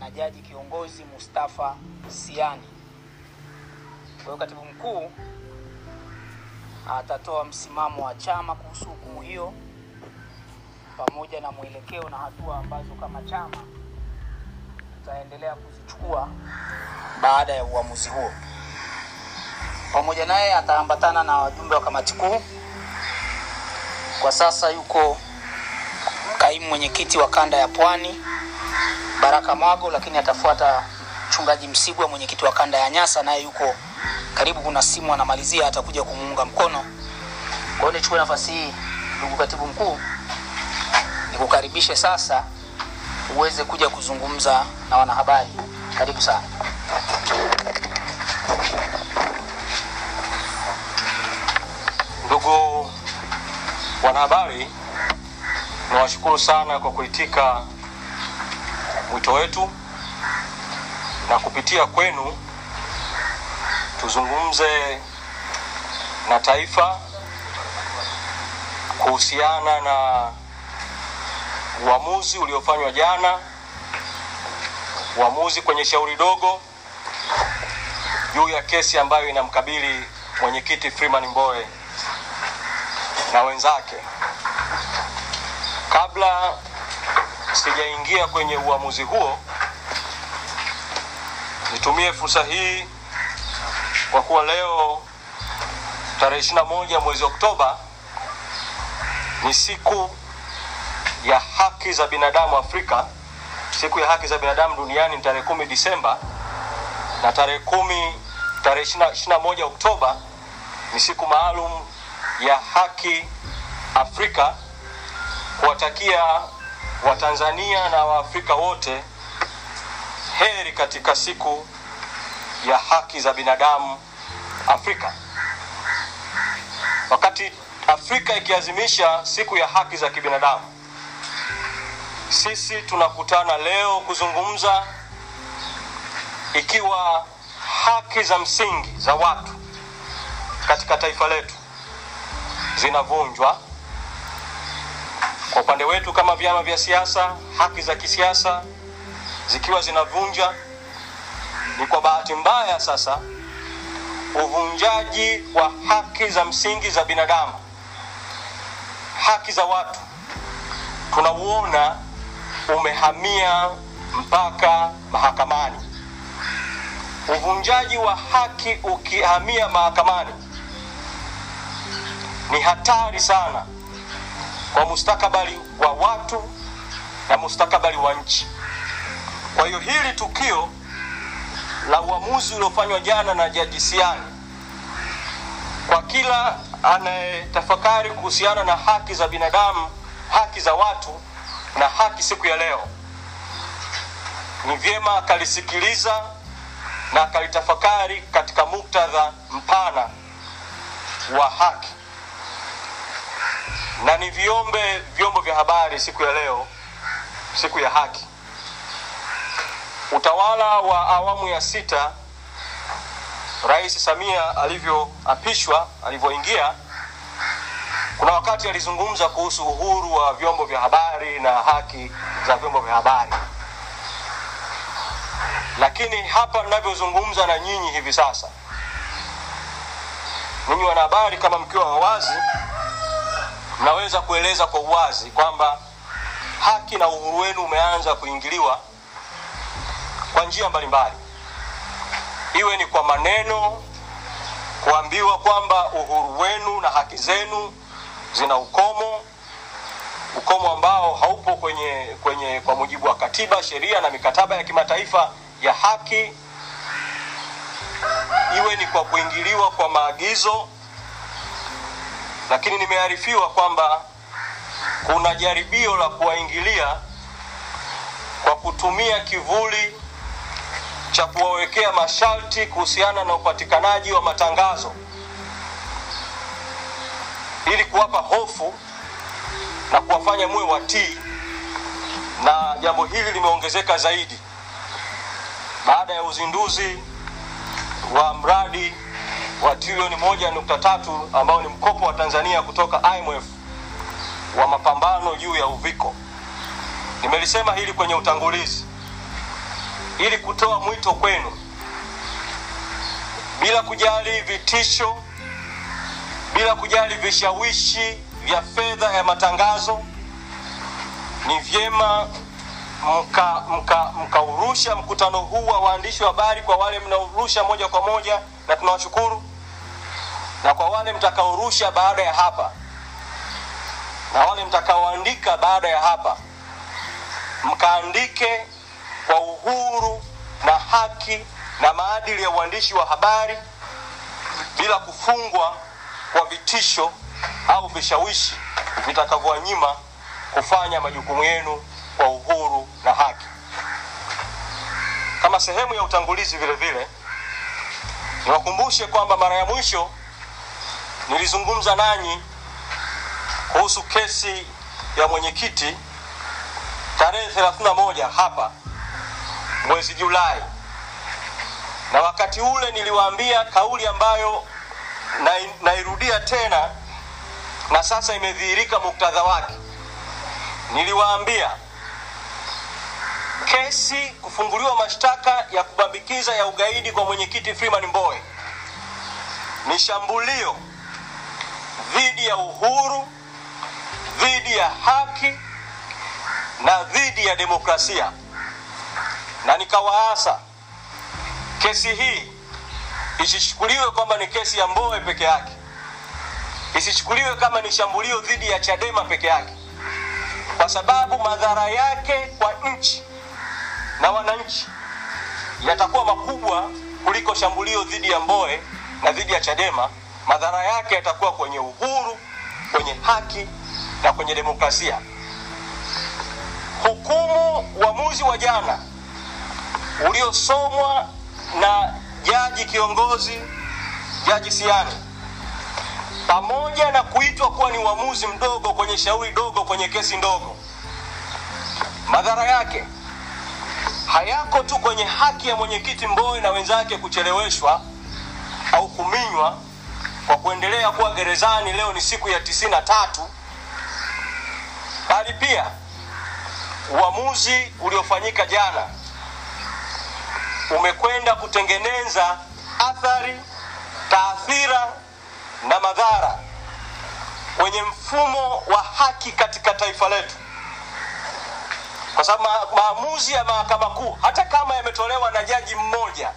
na jaji kiongozi Mustafa Siani. Kwa hiyo katibu mkuu atatoa msimamo wa chama kuhusu hukumu hiyo pamoja na mwelekeo na hatua ambazo kama chama tutaendelea kuzichukua baada ya uamuzi huo. Pamoja naye ataambatana na wajumbe wa kamati kuu. Kwa sasa yuko kaimu mwenyekiti wa kanda ya Pwani Baraka Mwago, lakini atafuata mchungaji Msigwa, mwenyekiti wa kanda ya Nyasa, naye yuko karibu, kuna simu anamalizia, atakuja kumuunga mkono. Kwa hiyo nichukue nafasi hii, ndugu katibu mkuu, nikukaribishe sasa uweze kuja kuzungumza na wanahabari. Karibu sana. Ndugu wanahabari, nawashukuru sana kwa kuitika mwito wetu na kupitia kwenu tuzungumze na taifa kuhusiana na uamuzi uliofanywa jana, uamuzi kwenye shauri dogo juu ya kesi ambayo inamkabili mwenyekiti Freeman Mbowe na wenzake. Kabla sijaingia kwenye uamuzi huo, nitumie fursa hii kwa kuwa leo tarehe 21 mwezi Oktoba ni siku ya haki za binadamu Afrika. Siku ya haki za binadamu duniani ni tarehe kumi Disemba na tarehe kumi tarehe 21 Oktoba ni siku maalum ya haki Afrika, kuwatakia Watanzania na Waafrika wote heri katika siku ya haki za binadamu Afrika. Wakati Afrika ikiazimisha siku ya haki za kibinadamu, sisi tunakutana leo kuzungumza ikiwa haki za msingi za watu katika taifa letu zinavunjwa. Kwa upande wetu kama vyama vya siasa, haki za kisiasa zikiwa zinavunja, ni kwa bahati mbaya sasa uvunjaji wa haki za msingi za binadamu, haki za watu, tunauona umehamia mpaka mahakamani. Uvunjaji wa haki ukihamia mahakamani ni hatari sana kwa mustakabali wa watu na mustakabali wa nchi. Kwa hiyo hili tukio la uamuzi uliofanywa jana na Jaji Siani, kwa kila anayetafakari kuhusiana na haki za binadamu, haki za watu na haki siku ya leo, ni vyema akalisikiliza na akalitafakari katika muktadha mpana wa haki na ni viombe vyombo vya habari siku ya leo, siku ya haki. Utawala wa awamu ya sita, Rais Samia alivyoapishwa, alivyoingia, kuna wakati alizungumza kuhusu uhuru wa vyombo vya habari na haki za vyombo vya habari, lakini hapa ninavyozungumza na nyinyi hivi sasa, ninyi wanahabari, kama mkiwa wawazi mnaweza kueleza kwa uwazi kwamba haki na uhuru wenu umeanza kuingiliwa kwa njia mbalimbali, iwe ni kwa maneno, kuambiwa kwamba uhuru wenu na haki zenu zina ukomo, ukomo ambao haupo kwenye, kwenye kwa mujibu wa katiba, sheria na mikataba ya kimataifa ya haki, iwe ni kwa kuingiliwa kwa maagizo lakini nimearifiwa kwamba kuna jaribio la kuwaingilia kwa kutumia kivuli cha kuwawekea masharti kuhusiana na upatikanaji wa matangazo ili kuwapa hofu na kuwafanya muwe watii, na jambo hili limeongezeka zaidi baada ya uzinduzi wa mradi wa trilioni moja nukta tatu ambao ni mkopo wa Tanzania kutoka IMF wa mapambano juu ya uviko. Nimelisema hili kwenye utangulizi ili kutoa mwito kwenu bila kujali vitisho, bila kujali vishawishi vya fedha ya matangazo. Ni vyema mkaurusha mka, mkaurusha mkutano huu wa waandishi wa habari kwa wale mnaorusha moja kwa moja, na tunawashukuru, na kwa wale mtakaorusha baada ya hapa na wale mtakaoandika baada ya hapa, mkaandike kwa uhuru na haki na maadili ya uandishi wa habari bila kufungwa kwa vitisho au vishawishi vitakavyowanyima kufanya majukumu yenu kwa uhuru na haki. Kama sehemu ya utangulizi, vile vile niwakumbushe kwamba mara ya mwisho nilizungumza nanyi kuhusu kesi ya mwenyekiti tarehe 31 hapa mwezi Julai, na wakati ule niliwaambia kauli ambayo nairudia tena na sasa imedhihirika muktadha wake. Niliwaambia kesi kufunguliwa mashtaka ya kubambikiza ya ugaidi kwa mwenyekiti Freeman Mbowe ni shambulio dhidi ya uhuru, dhidi ya haki na dhidi ya demokrasia, na nikawaasa kesi hii isichukuliwe kwamba ni kesi ya Mbowe peke yake, isichukuliwe kama ni shambulio dhidi ya Chadema peke yake, kwa sababu madhara yake kwa nchi na wananchi yatakuwa makubwa kuliko shambulio dhidi ya Mbowe na dhidi ya Chadema. Madhara yake yatakuwa kwenye uhuru, kwenye haki na kwenye demokrasia. Hukumu, uamuzi wa jana uliosomwa na jaji kiongozi Jaji Siani, pamoja na kuitwa kuwa ni uamuzi mdogo kwenye shauri dogo kwenye kesi ndogo, madhara yake hayako tu kwenye haki ya mwenyekiti Mbowe na wenzake kucheleweshwa au kuminywa kwa kuendelea kuwa gerezani. Leo ni siku ya tisini na tatu, bali pia uamuzi uliofanyika jana umekwenda kutengeneza athari, taathira na madhara kwenye mfumo wa haki katika taifa letu, kwa sababu ma maamuzi ya mahakama kuu hata kama yametolewa na jaji mmoja,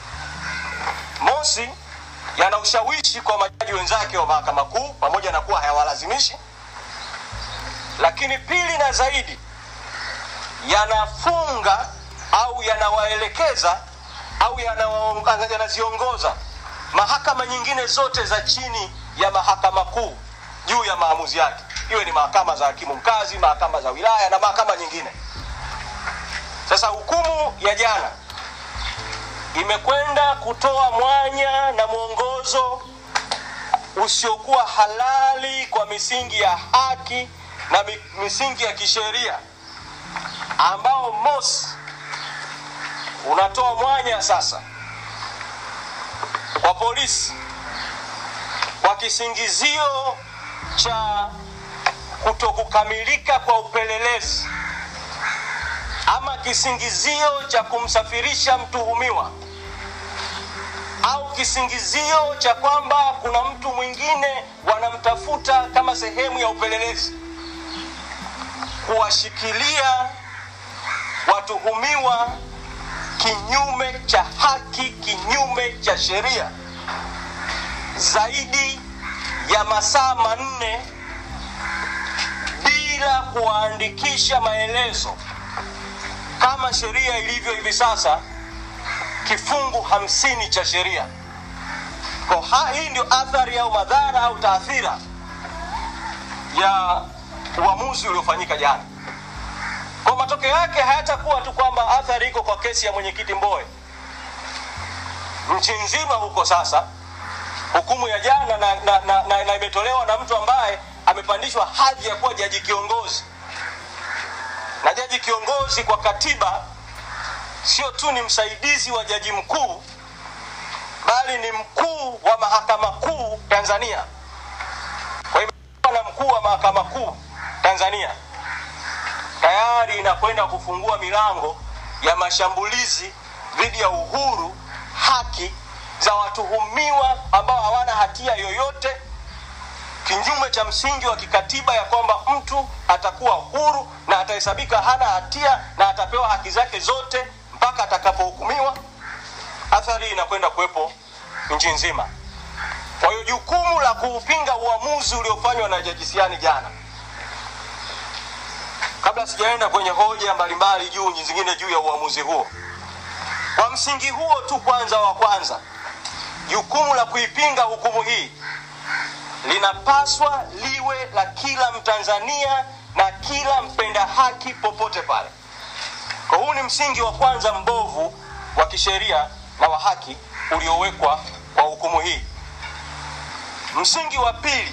mosi, yana ushawishi kwa majaji wenzake wa mahakama kuu, pamoja na kuwa hayawalazimishi, lakini pili na zaidi, yanafunga au yanawaelekeza au yanaziongoza mahakama nyingine zote za chini ya mahakama kuu juu ya maamuzi yake, iwe ni mahakama za hakimu mkazi, mahakama za wilaya na mahakama nyingine. Sasa hukumu ya jana imekwenda kutoa mwanya na mwongozo usiokuwa halali kwa misingi ya haki na misingi ya kisheria ambao mosi unatoa mwanya sasa kwa polisi kwa kisingizio cha kutokukamilika kwa upelelezi ama kisingizio cha kumsafirisha mtuhumiwa au kisingizio cha kwamba kuna mtu mwingine wanamtafuta kama sehemu ya upelelezi, kuwashikilia watuhumiwa kinyume cha haki, kinyume cha sheria, zaidi ya masaa manne bila kuwaandikisha maelezo kama sheria ilivyo hivi sasa, kifungu hamsini cha sheria. Kwa hii ndio athari au madhara au taathira ya uamuzi uliofanyika jana. Kwa matokeo yake hayatakuwa tu kwamba athari iko kwa kesi ya mwenyekiti Mbowe, nchi nzima huko sasa. Hukumu ya jana na, na, na, na, na imetolewa na mtu ambaye amepandishwa hadhi ya kuwa jaji kiongozi, na jaji kiongozi kwa katiba sio tu ni msaidizi wa jaji mkuu, bali ni mkuu wa mahakama kuu Tanzania. Kwa hivyo na mkuu wa mahakama kuu Tanzania tayari inakwenda kufungua milango ya mashambulizi dhidi ya uhuru, haki za watuhumiwa ambao hawana hatia yoyote, kinyume cha msingi wa kikatiba ya kwamba mtu atakuwa huru na atahesabika hana hatia na atapewa haki zake zote mpaka atakapohukumiwa. Athari hii inakwenda kuwepo nchi nzima. Kwa hiyo jukumu la kuupinga uamuzi uliofanywa na Jaji Siani jana, kabla sijaenda kwenye hoja mbalimbali juu zingine juu ya uamuzi huo, kwa msingi huo tu, kwanza wa kwanza, jukumu la kuipinga hukumu hii linapaswa liwe la kila Mtanzania na kila mpenda haki popote pale. Kwa huu ni msingi wa kwanza mbovu wa kisheria na wa haki uliowekwa kwa hukumu hii. Msingi wa pili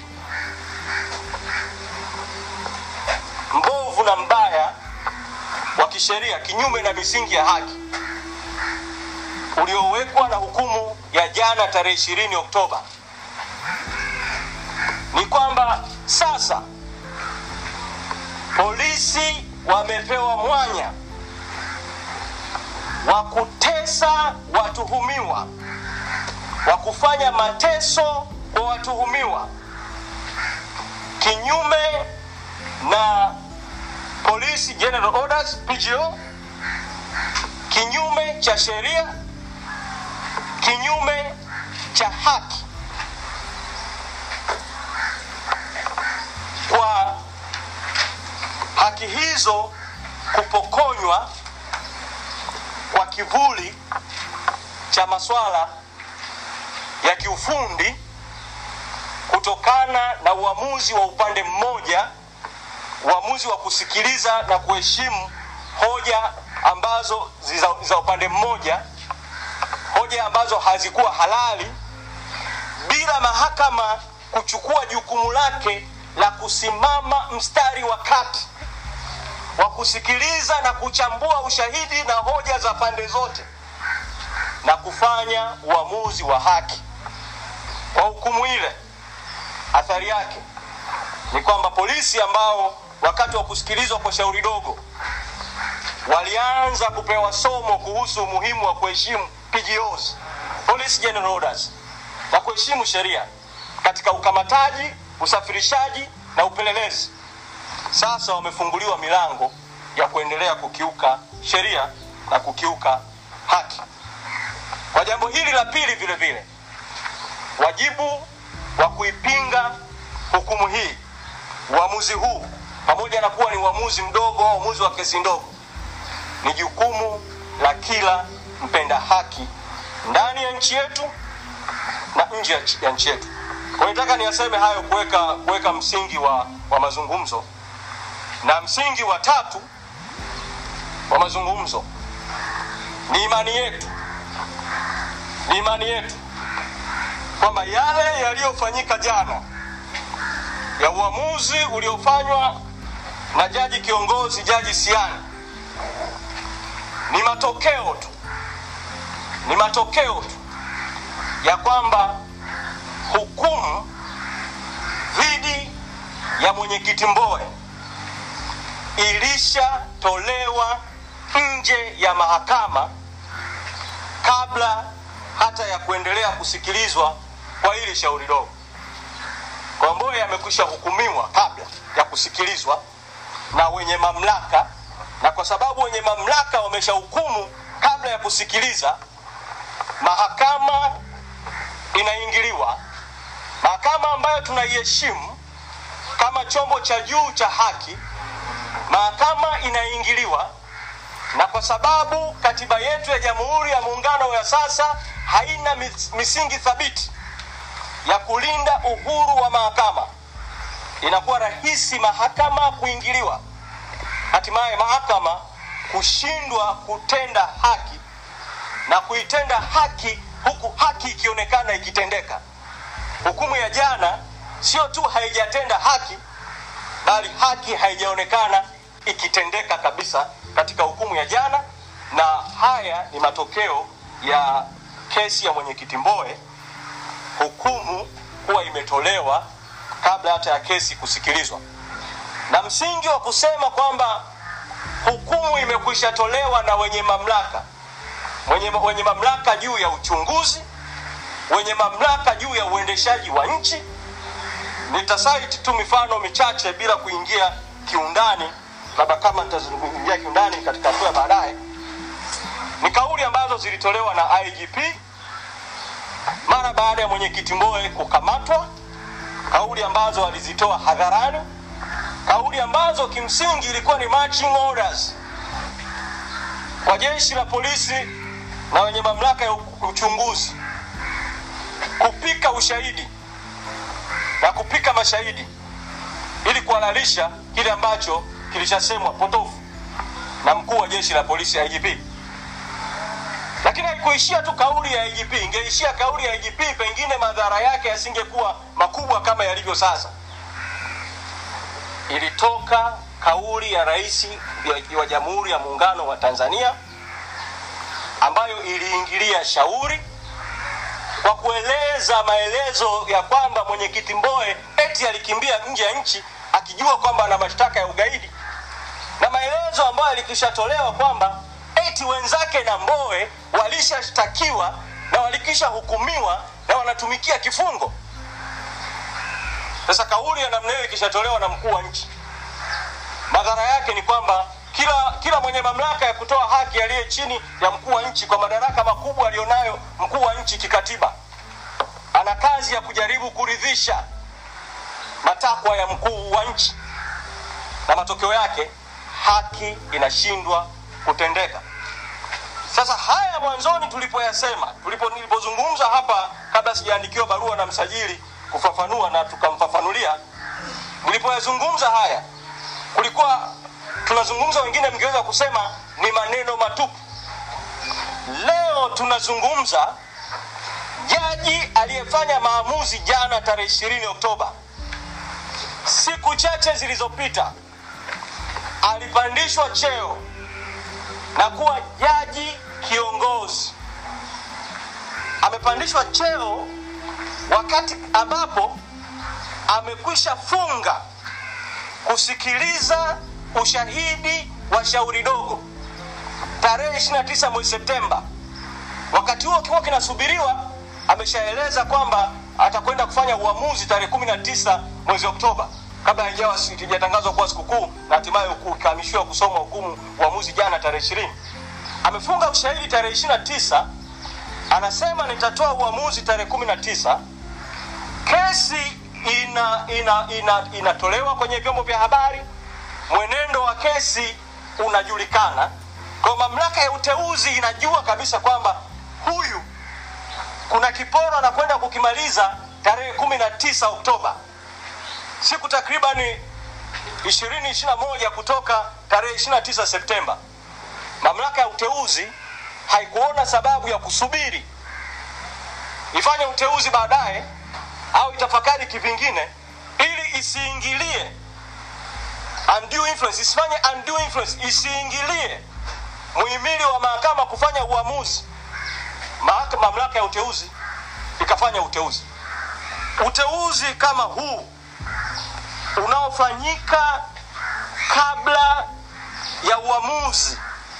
mbovu na mbaya wa kisheria, kinyume na misingi ya haki uliowekwa na hukumu ya jana tarehe 20 Oktoba ni kwamba sasa polisi wamepewa mwanya wa kutesa watuhumiwa, wa kufanya mateso kwa watuhumiwa kinyume na Police General Orders PGO, kinyume cha sheria, kinyume cha haki kwa haki hizo kupokonywa kwa kivuli cha masuala ya kiufundi kutokana na uamuzi wa upande mmoja, uamuzi wa kusikiliza na kuheshimu hoja ambazo za, za upande mmoja, hoja ambazo hazikuwa halali, bila mahakama kuchukua jukumu lake la kusimama mstari wa kati wa kusikiliza na kuchambua ushahidi na hoja za pande zote na kufanya uamuzi wa haki. Kwa hukumu ile, athari yake ni kwamba polisi ambao wakati wa kusikilizwa kwa shauri dogo walianza kupewa somo kuhusu umuhimu wa kuheshimu PGOs, Police General Orders, na kuheshimu sheria katika ukamataji, usafirishaji na upelelezi, sasa wamefunguliwa milango ya kuendelea kukiuka sheria na kukiuka haki. Kwa jambo hili la pili, vile vile, wajibu wa kuipinga hukumu hii, uamuzi huu, pamoja na kuwa ni uamuzi mdogo au uamuzi wa kesi ndogo, ni jukumu la kila mpenda haki ndani ya nchi yetu na nje ya nchi- ya nchi yetu. Kwa hiyo nataka niyaseme hayo kuweka kuweka msingi wa, wa mazungumzo, na msingi wa tatu wa mazungumzo ni imani yetu, ni imani yetu kwamba yale yaliyofanyika jana ya uamuzi uliofanywa na jaji kiongozi Jaji Siani ni matokeo tu, ni matokeo tu ya kwamba hukumu dhidi ya mwenyekiti Mbowe ilishatolewa nje ya mahakama kabla hata ya kuendelea kusikilizwa kwa hili shauri dogo. Kwa Mbowe amekwisha hukumiwa kabla ya kusikilizwa na wenye mamlaka, na kwa sababu wenye mamlaka wameshahukumu kabla ya kusikiliza, mahakama inaingiliwa, mahakama ambayo tunaiheshimu kama chombo cha juu cha haki, mahakama inaingiliwa, na kwa sababu katiba yetu ya Jamhuri ya Muungano ya sasa haina mis- misingi thabiti ya kulinda uhuru wa mahakama, inakuwa rahisi mahakama kuingiliwa, hatimaye mahakama kushindwa kutenda haki na kuitenda haki huku haki ikionekana ikitendeka. Hukumu ya jana sio tu haijatenda haki, bali haki haijaonekana ikitendeka kabisa katika hukumu ya jana, na haya ni matokeo ya kesi ya mwenyekiti Mbowe, hukumu kuwa imetolewa kabla hata ya kesi kusikilizwa, na msingi wa kusema kwamba hukumu imekwisha tolewa na wenye mamlaka wenye, wenye mamlaka juu ya uchunguzi wenye mamlaka juu ya uendeshaji wa nchi nitasaiti tu mifano michache bila kuingia kiundani labda kama nitazungumzia kiundani katika hatua ya baadaye ni kauli ambazo zilitolewa na igp mara baada ya mwenyekiti mboe kukamatwa kauli ambazo alizitoa hadharani kauli ambazo kimsingi ilikuwa ni marching orders kwa jeshi la polisi na wenye mamlaka ya uchunguzi kupika ushahidi na kupika mashahidi ili kuhalalisha kile ambacho kilishasemwa potofu na mkuu wa jeshi la polisi IGP. Lakini haikuishia tu kauli ya IGP, ingeishia kauli ya IGP, pengine madhara yake yasingekuwa makubwa kama yalivyo sasa. Ilitoka kauli ya rais wa Jamhuri ya Muungano wa Tanzania ambayo iliingilia shauri kwa kueleza maelezo ya kwamba mwenyekiti Mboe eti alikimbia nje ya nchi akijua kwamba ana mashtaka ya ugaidi, na maelezo ambayo yalikishatolewa kwamba eti wenzake na Mboe walishashtakiwa na walikisha hukumiwa na wanatumikia kifungo. Sasa kauli ya namna hiyo ikishatolewa na mkuu wa nchi, madhara yake ni kwamba kila kila mwenye mamlaka ya kutoa haki aliye chini ya mkuu wa nchi kwa madaraka makubwa aliyonayo mkuu wa nchi kikatiba ana kazi ya kujaribu kuridhisha matakwa ya mkuu wa nchi na matokeo yake haki inashindwa kutendeka sasa haya mwanzoni tulipoyasema tulipo nilipozungumza hapa kabla sijaandikiwa barua na msajili kufafanua na tukamfafanulia nilipoyazungumza haya kulikuwa tunazungumza wengine mngeweza kusema ni maneno matupu leo tunazungumza jaji aliyefanya maamuzi jana tarehe ishirini oktoba siku chache zilizopita alipandishwa cheo na kuwa jaji kiongozi amepandishwa cheo wakati ambapo amekwisha funga kusikiliza ushahidi wa shauri dogo tarehe 29 mwezi Septemba. Wakati huo kiwa kinasubiriwa, ameshaeleza kwamba atakwenda kufanya uamuzi tarehe 19 mwezi Oktoba kabla haijawa kijatangazwa kuwa sikukuu na hatimaye ukahamishiwa kusoma hukumu uamuzi jana tarehe 20. Amefunga ushahidi tarehe 29, anasema nitatoa uamuzi tarehe 19. Kesi ina, ina, ina, inatolewa kwenye vyombo vya habari mwenendo wa kesi unajulikana kwa mamlaka ya uteuzi inajua kabisa kwamba huyu kuna kiporo anakwenda kukimaliza tarehe kumi na tisa oktoba siku takribani ishirini ishiri moja kutoka tarehe ishiri tisa septemba mamlaka ya uteuzi haikuona sababu ya kusubiri ifanye uteuzi baadaye au itafakari kivingine ili isiingilie undue influence isifanye undue influence isiingilie muhimili wa mahakama kufanya uamuzi mahakama mamlaka ya uteuzi ikafanya uteuzi uteuzi kama huu unaofanyika kabla ya uamuzi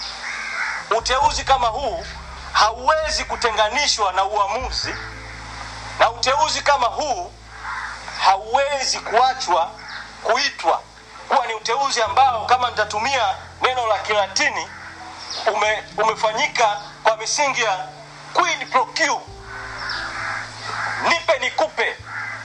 uteuzi kama huu hauwezi kutenganishwa na uamuzi na uteuzi kama huu hauwezi kuachwa kuitwa kuwa ni uteuzi ambao kama nitatumia neno la kilatini ume, umefanyika kwa misingi ya quid pro quo nipe nikupe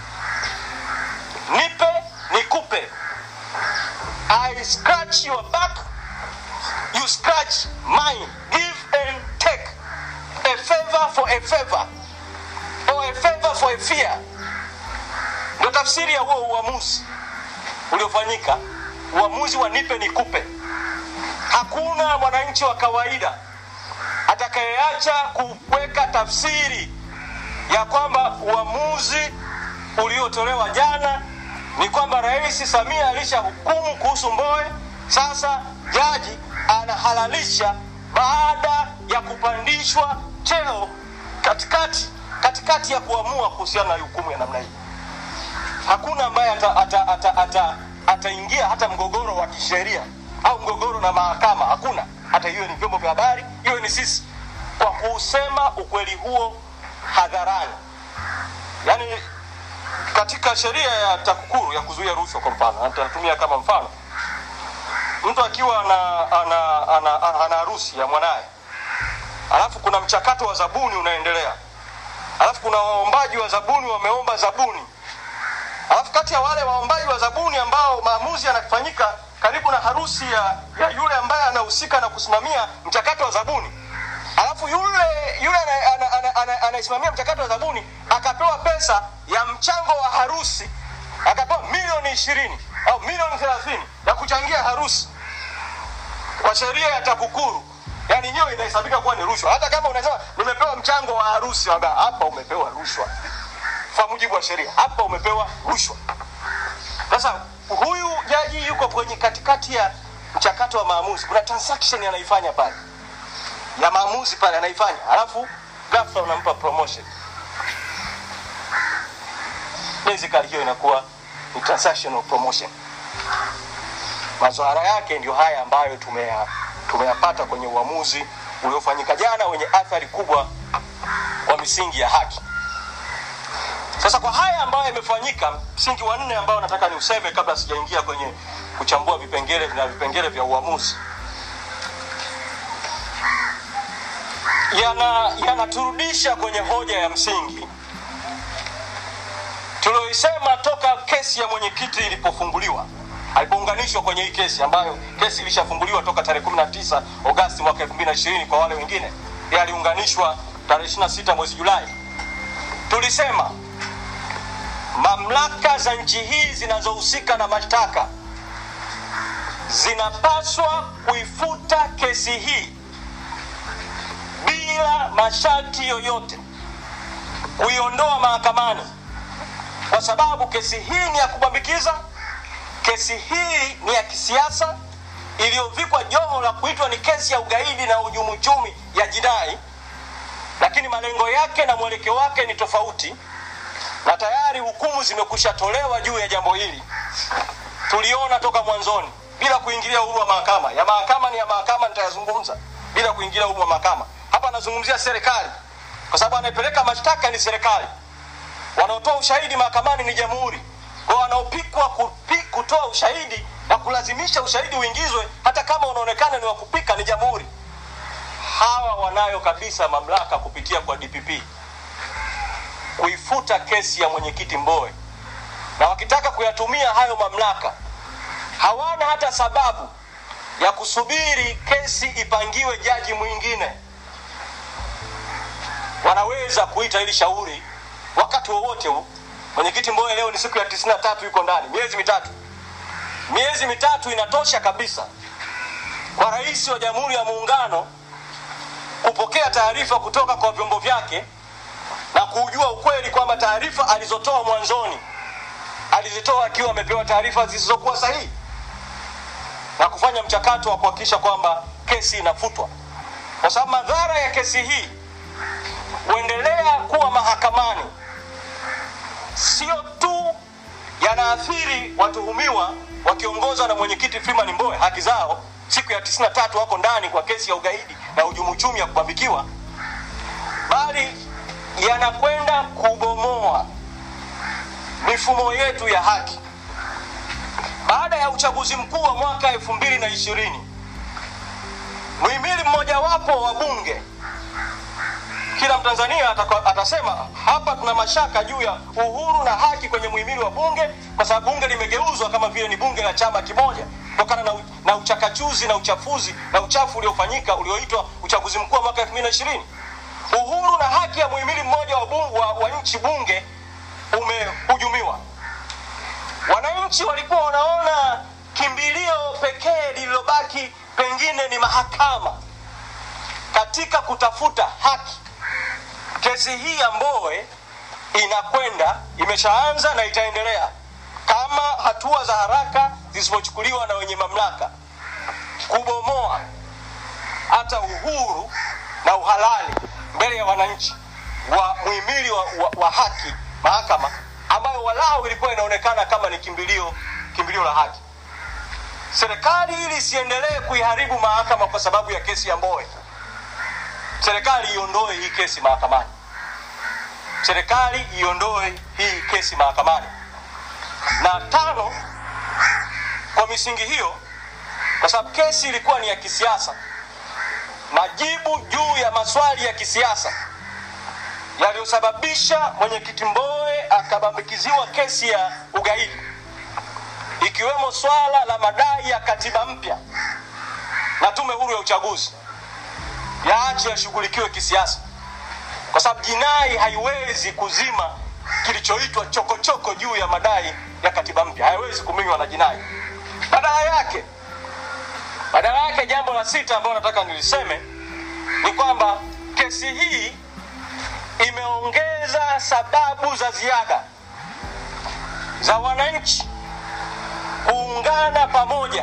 nipe nikupe i scratch your back you scratch mine give and take a favor for a favor or a favor for a fear ndio tafsiri ya huo uamuzi uliofanyika uamuzi wa nipe nikupe hakuna mwananchi wa kawaida atakayeacha kuweka tafsiri ya kwamba uamuzi uliotolewa jana ni kwamba rais samia alishahukumu kuhusu mboe sasa jaji anahalalisha baada ya kupandishwa cheo katikati katikati ya kuamua kuhusiana na hukumu ya namna hii hakuna ambaye ataingia ata, ata, ata, ata hata mgogoro wa kisheria au mgogoro na mahakama hakuna hata hiyo ni vyombo vya habari hiyo ni sisi kwa kusema ukweli huo hadharani yaani katika sheria ya TAKUKURU ya kuzuia rushwa kwa mfano, nitatumia kama mfano, mtu akiwa ana ana ana, ana, ana harusi ya mwanaye, alafu kuna mchakato wa zabuni unaendelea, alafu kuna waombaji wa zabuni wameomba zabuni, alafu kati ya wale waombaji wa zabuni ambao maamuzi yanafanyika karibu na harusi ya, ya yule ambaye anahusika na kusimamia mchakato wa zabuni alafu yule yule anaisimamia ana, ana, ana, anaisimamia mchakato wa zabuni akapewa pesa ya mchango wa harusi akapewa milioni ishirini au milioni thelathini ya kuchangia harusi kwa sheria ya TAKUKURU yani hiyo inahesabika kuwa ni rushwa hata kama unasema nimepewa mchango wa harusi wamba hapa umepewa rushwa kwa mujibu wa sheria hapa umepewa rushwa sasa huyu jaji yuko kwenye katikati ya mchakato wa maamuzi kuna transaction anaifanya pale ya maamuzi pale anaifanya alafu ghafla unampa promotion basically hiyo inakuwa ni transactional promotion madhara yake ndio haya ambayo tumeya tumeyapata kwenye uamuzi uliofanyika jana wenye athari kubwa kwa misingi ya haki sasa kwa haya ambayo yamefanyika msingi wa nne ambao nataka ni useme kabla sijaingia kwenye kuchambua vipengele na vipengele vya uamuzi yana yanaturudisha kwenye hoja ya msingi tulioisema toka kesi ya mwenyekiti ilipofunguliwa alipounganishwa kwenye hii kesi ambayo kesi ilishafunguliwa toka tarehe 19 Agosti mwaka 2020 kwa wale wengine yeye aliunganishwa tarehe 26 mwezi Julai tulisema mamlaka za nchi hii zinazohusika na mashtaka zinapaswa kuifuta kesi hii bila masharti yoyote kuiondoa mahakamani kwa sababu kesi hii ni ya kubambikiza kesi hii ni ya kisiasa iliyovikwa joho la kuitwa ni kesi ya ugaidi na uhujumu uchumi ya jinai lakini malengo yake na mwelekeo wake ni tofauti na tayari hukumu zimekwisha tolewa juu ya jambo hili tuliona toka mwanzoni bila kuingilia uhuru wa mahakama ya mahakama ni ya mahakama nitayazungumza bila kuingilia uhuru wa mahakama hapa anazungumzia serikali kwa sababu anayepeleka mashtaka ni serikali wanaotoa ushahidi mahakamani ni jamhuri kwa wanaopikwa kupi, kutoa ushahidi na kulazimisha ushahidi uingizwe hata kama unaonekana ni wa kupika ni jamhuri hawa wanayo kabisa mamlaka kupitia kwa dpp kuifuta kesi ya mwenyekiti mboe na wakitaka kuyatumia hayo mamlaka hawana hata sababu ya kusubiri kesi ipangiwe jaji mwingine wanaweza kuita hili shauri wakati wowote huu mwenyekiti mboe leo ni siku ya tisini na tatu yuko ndani miezi mitatu miezi mitatu inatosha kabisa kwa rais wa jamhuri ya muungano kupokea taarifa kutoka kwa vyombo vyake na kujua ukweli kwamba taarifa alizotoa mwanzoni alizitoa akiwa amepewa taarifa zisizokuwa sahihi na kufanya mchakato wa kuhakikisha kwamba kesi inafutwa kwa sababu madhara ya kesi hii huendelea kuwa mahakamani sio tu yanaathiri watuhumiwa wakiongozwa na mwenyekiti Freeman Mbowe haki zao siku ya 93 wako ndani kwa kesi ya ugaidi na hujumu uchumi ya kubambikiwa bali yanakwenda kubomoa mifumo yetu ya haki baada ya uchaguzi mkuu wa mwaka elfu mbili na ishirini muhimili mmojawapo wa bunge kila mtanzania ataka, atasema hapa tuna mashaka juu ya uhuru na haki kwenye muhimili wa bunge kwa sababu bunge limegeuzwa kama vile ni bunge la chama kimoja kutokana na, na uchakachuzi na uchafuzi na uchafu uliofanyika ulioitwa uchaguzi mkuu wa mwaka elfu mbili na ishirini uhuru na haki ya muhimili mmoja wa, bunge, wa, wa nchi bunge umehujumiwa wananchi walikuwa wanaona kimbilio pekee lililobaki pengine ni mahakama katika kutafuta haki kesi hii ya mboe inakwenda imeshaanza na itaendelea kama hatua za haraka zisipochukuliwa na wenye mamlaka kubomoa hata uhuru na uhalali mbele ya wananchi wa muhimili wa, wa, wa haki mahakama ambayo walau ilikuwa inaonekana kama ni kimbilio kimbilio la haki serikali ili isiendelee kuiharibu mahakama kwa sababu ya kesi ya Mbowe, serikali iondoe hii kesi mahakamani, serikali iondoe hii kesi mahakamani. Na tano, kwa misingi hiyo, kwa sababu kesi ilikuwa ni ya kisiasa, majibu juu ya maswali ya kisiasa yaliyosababisha mwenyekiti Mbowe akabambikiziwa kesi ya ugaidi, ikiwemo swala la madai ya katiba mpya na tume huru ya uchaguzi, yaache yashughulikiwe kisiasa, kwa sababu jinai haiwezi kuzima kilichoitwa chokochoko juu ya madai ya katiba mpya, haiwezi kuminywa na jinai. Badala yake, badala yake, jambo la sita ambalo nataka niliseme ni kwamba kesi hii imeongeza sababu za ziada za wananchi kuungana pamoja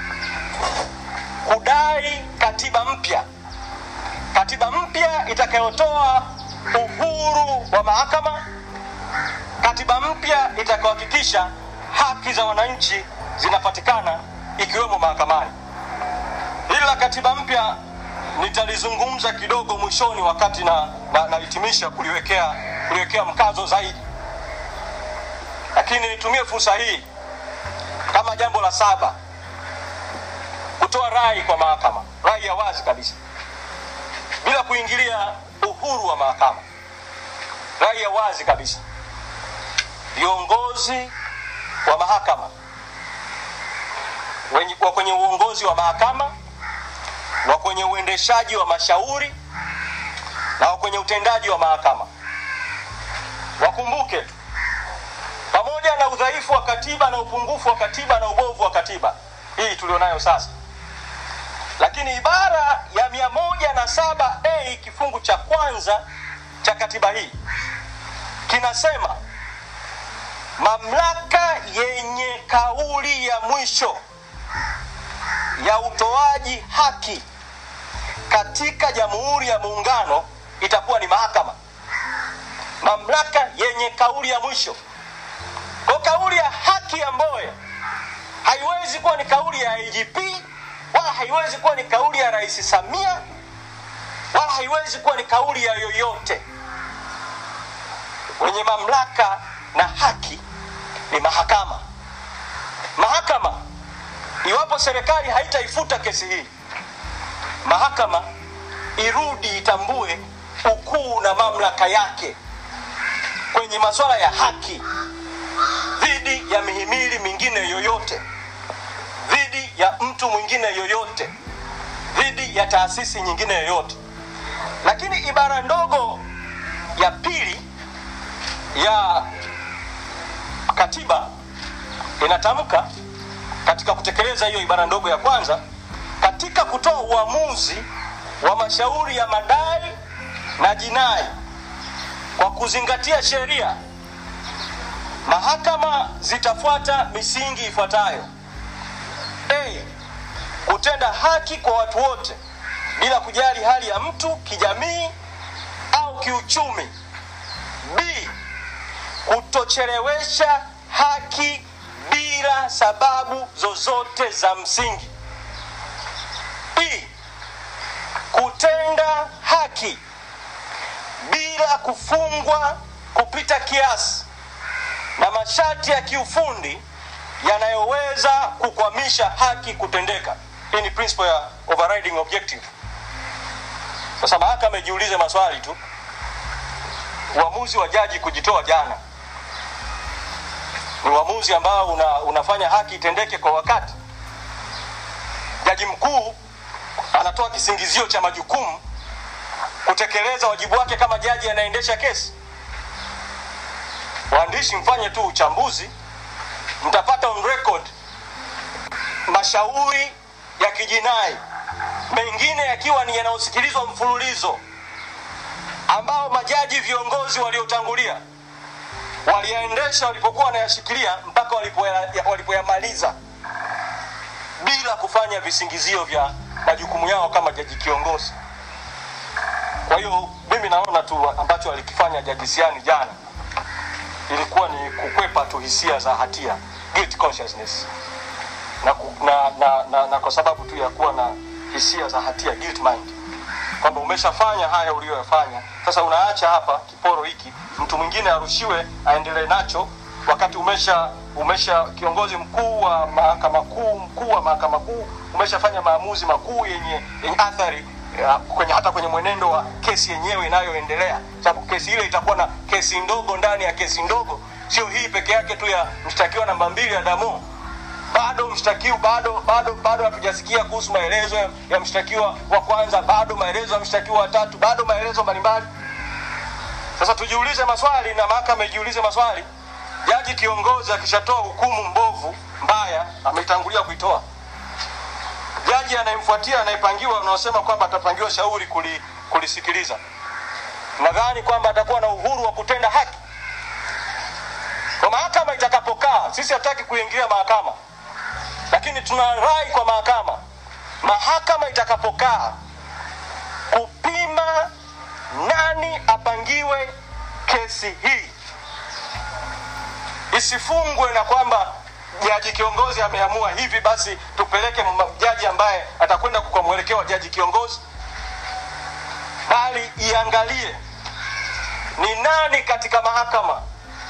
kudai katiba mpya, katiba mpya itakayotoa uhuru wa mahakama, katiba mpya itakayohakikisha haki za wananchi zinapatikana ikiwemo mahakamani. Hili la katiba mpya nitalizungumza kidogo mwishoni wakati na nahitimisha na kuliwekea kuliwekea mkazo zaidi, lakini nitumie fursa hii kama jambo la saba kutoa rai kwa mahakama, rai ya wazi kabisa, bila kuingilia uhuru wa mahakama, rai ya wazi kabisa. Viongozi wa mahakama wenye, wa kwenye uongozi wa mahakama wa kwenye uendeshaji wa mashauri na wa kwenye utendaji wa mahakama wakumbuke, pamoja na udhaifu wa katiba na upungufu wa katiba na ubovu wa katiba hii tulionayo sasa, lakini ibara ya mia moja na saba a kifungu cha kwanza cha katiba hii kinasema mamlaka yenye kauli ya mwisho ya utoaji haki katika Jamhuri ya Muungano itakuwa ni mahakama, mamlaka yenye kauli ya mwisho. Kwa kauli ya haki ya Mbowe haiwezi kuwa ni kauli ya IGP wala haiwezi kuwa ni kauli ya Rais Samia wala haiwezi kuwa ni kauli ya yoyote. Wenye mamlaka na haki ni mahakama. Mahakama iwapo serikali haitaifuta kesi hii, mahakama irudi itambue ukuu na mamlaka yake kwenye masuala ya haki dhidi ya mihimili mingine yoyote, dhidi ya mtu mwingine yoyote, dhidi ya taasisi nyingine yoyote. Lakini ibara ndogo ya pili ya katiba inatamka katika kutekeleza hiyo ibara ndogo ya kwanza, katika kutoa uamuzi wa mashauri ya madai na jinai kwa kuzingatia sheria, mahakama zitafuata misingi ifuatayo: A, kutenda haki kwa watu wote bila kujali hali ya mtu kijamii au kiuchumi. B, kutochelewesha haki bila sababu zozote za msingi. B, kutenda haki bila kufungwa kupita kiasi na masharti ya kiufundi yanayoweza kukwamisha haki kutendeka. Hii ni principle ya overriding objective. Sasa mahakama ijiulize maswali tu. Uamuzi wa jaji kujitoa jana ni uamuzi ambao una, unafanya haki itendeke kwa wakati. Jaji mkuu anatoa kisingizio cha majukumu kutekeleza wajibu wake kama jaji anaendesha kesi. Waandishi, mfanye tu uchambuzi, mtapata on record mashauri ya kijinai mengine yakiwa ni yanayosikilizwa mfululizo, ambao majaji viongozi waliotangulia waliyaendesha walipokuwa wanayashikilia mpaka walipoya- walipoyamaliza bila kufanya visingizio vya majukumu yao kama jaji kiongozi. Kwa hiyo mimi naona tu ambacho alikifanya Jaji Siani jana ilikuwa ni kukwepa tu hisia za hatia, guilt consciousness. na, ku- na, na, na, na kwa sababu tu ya kuwa na hisia za hatia guilt mind kwamba umeshafanya haya uliyoyafanya sasa unaacha hapa kiporo hiki mtu mwingine arushiwe aendelee nacho wakati umesha umesha kiongozi mkuu wa mahakama kuu mkuu wa mahakama kuu umeshafanya maamuzi makuu yenye, yenye athari ya, kwenye hata kwenye mwenendo wa kesi yenyewe inayoendelea sababu kesi ile itakuwa na kesi ndogo ndani ya kesi ndogo sio hii peke yake tu ya mshtakiwa namba mbili ya damo bado mshtakiwa bado bado bado hatujasikia kuhusu maelezo ya, ya mshtakiwa wa kwanza bado maelezo ya mshtakiwa wa tatu bado maelezo mbalimbali sasa tujiulize maswali na mahakama ijiulize maswali jaji kiongozi akishatoa hukumu mbovu mbaya ametangulia kuitoa jaji anayemfuatia anayepangiwa unaosema kwamba atapangiwa shauri kuli, kulisikiliza nadhani kwamba atakuwa na uhuru wa kutenda haki kwa mahakama itakapokaa sisi hataki kuingilia mahakama lakini tuna rai kwa mahakama mahakama itakapokaa kupima nani apangiwe kesi hii isifungwe na kwamba jaji kiongozi ameamua hivi basi tupeleke m- jaji ambaye atakwenda kwa mwelekeo wa jaji kiongozi bali iangalie ni nani katika mahakama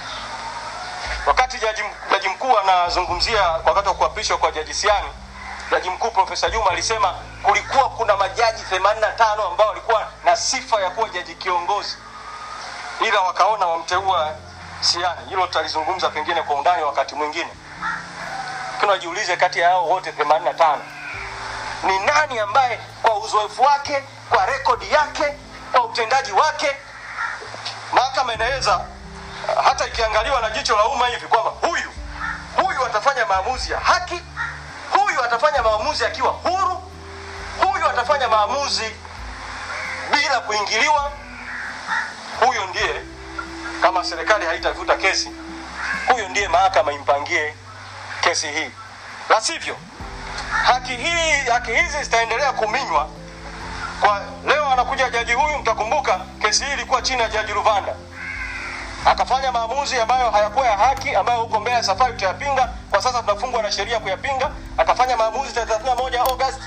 wakati jaji, jaji mkuu anazungumzia wakati wa kuapishwa kwa jaji Siani, jaji mkuu Profesa Juma alisema kulikuwa kuna majaji 85 ambao walikuwa na sifa ya kuwa jaji kiongozi, ila wakaona wamteua Siani. Hilo tutalizungumza pengine kwa undani wakati mwingine, lakini wajiulize, kati ya hao wote 85 ni nani ambaye kwa uzoefu wake, kwa rekodi yake, kwa utendaji wake mahakama inaweza hata ikiangaliwa na jicho la umma hivi kwamba huyu huyu atafanya maamuzi ya haki, huyu atafanya maamuzi akiwa huru, huyu atafanya maamuzi bila kuingiliwa. Huyo ndiye, kama serikali haitavuta kesi, huyo ndiye mahakama impangie kesi hii, la sivyo haki hii haki hizi zitaendelea kuminywa. Kwa leo anakuja jaji huyu, mtakumbuka kesi hii ilikuwa chini ya jaji Ruvanda akafanya maamuzi ambayo hayakuwa ya haki, ambayo huko mbele ya safari tutayapinga. Kwa sasa tunafungwa na sheria kuyapinga. Akafanya maamuzi tarehe 31 August,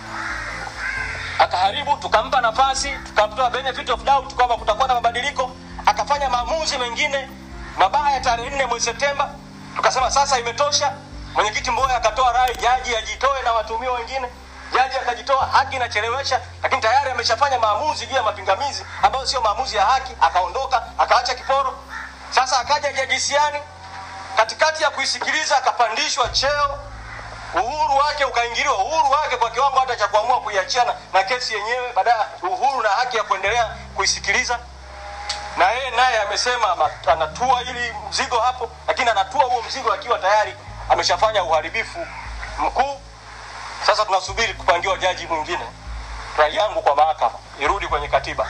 akaharibu, tukampa nafasi, tukamtoa benefit of doubt kwamba kutakuwa na mabadiliko. Akafanya maamuzi mengine mabaya tarehe 4 mwezi Septemba, tukasema sasa imetosha. Mwenyekiti Mboya akatoa rai jaji ajitoe na watuhumiwa wengine jaji akajitoa, haki inachelewesha, lakini tayari ameshafanya maamuzi juu ya mapingamizi ambayo sio maamuzi ya haki, akaondoka akaacha kiporo. Sasa akaja jaji Siani, katikati ya kuisikiliza akapandishwa cheo, uhuru wake ukaingiliwa, uhuru wake kwa kiwango hata cha kuamua kuiachana na kesi yenyewe, baadaye uhuru na haki ya kuendelea kuisikiliza. Na yeye naye amesema ama- anatua ili mzigo hapo, lakini anatua huo mzigo akiwa tayari ameshafanya uharibifu mkuu. Sasa tunasubiri kupangiwa jaji mwingine. Rai yangu kwa mahakama irudi kwenye katiba,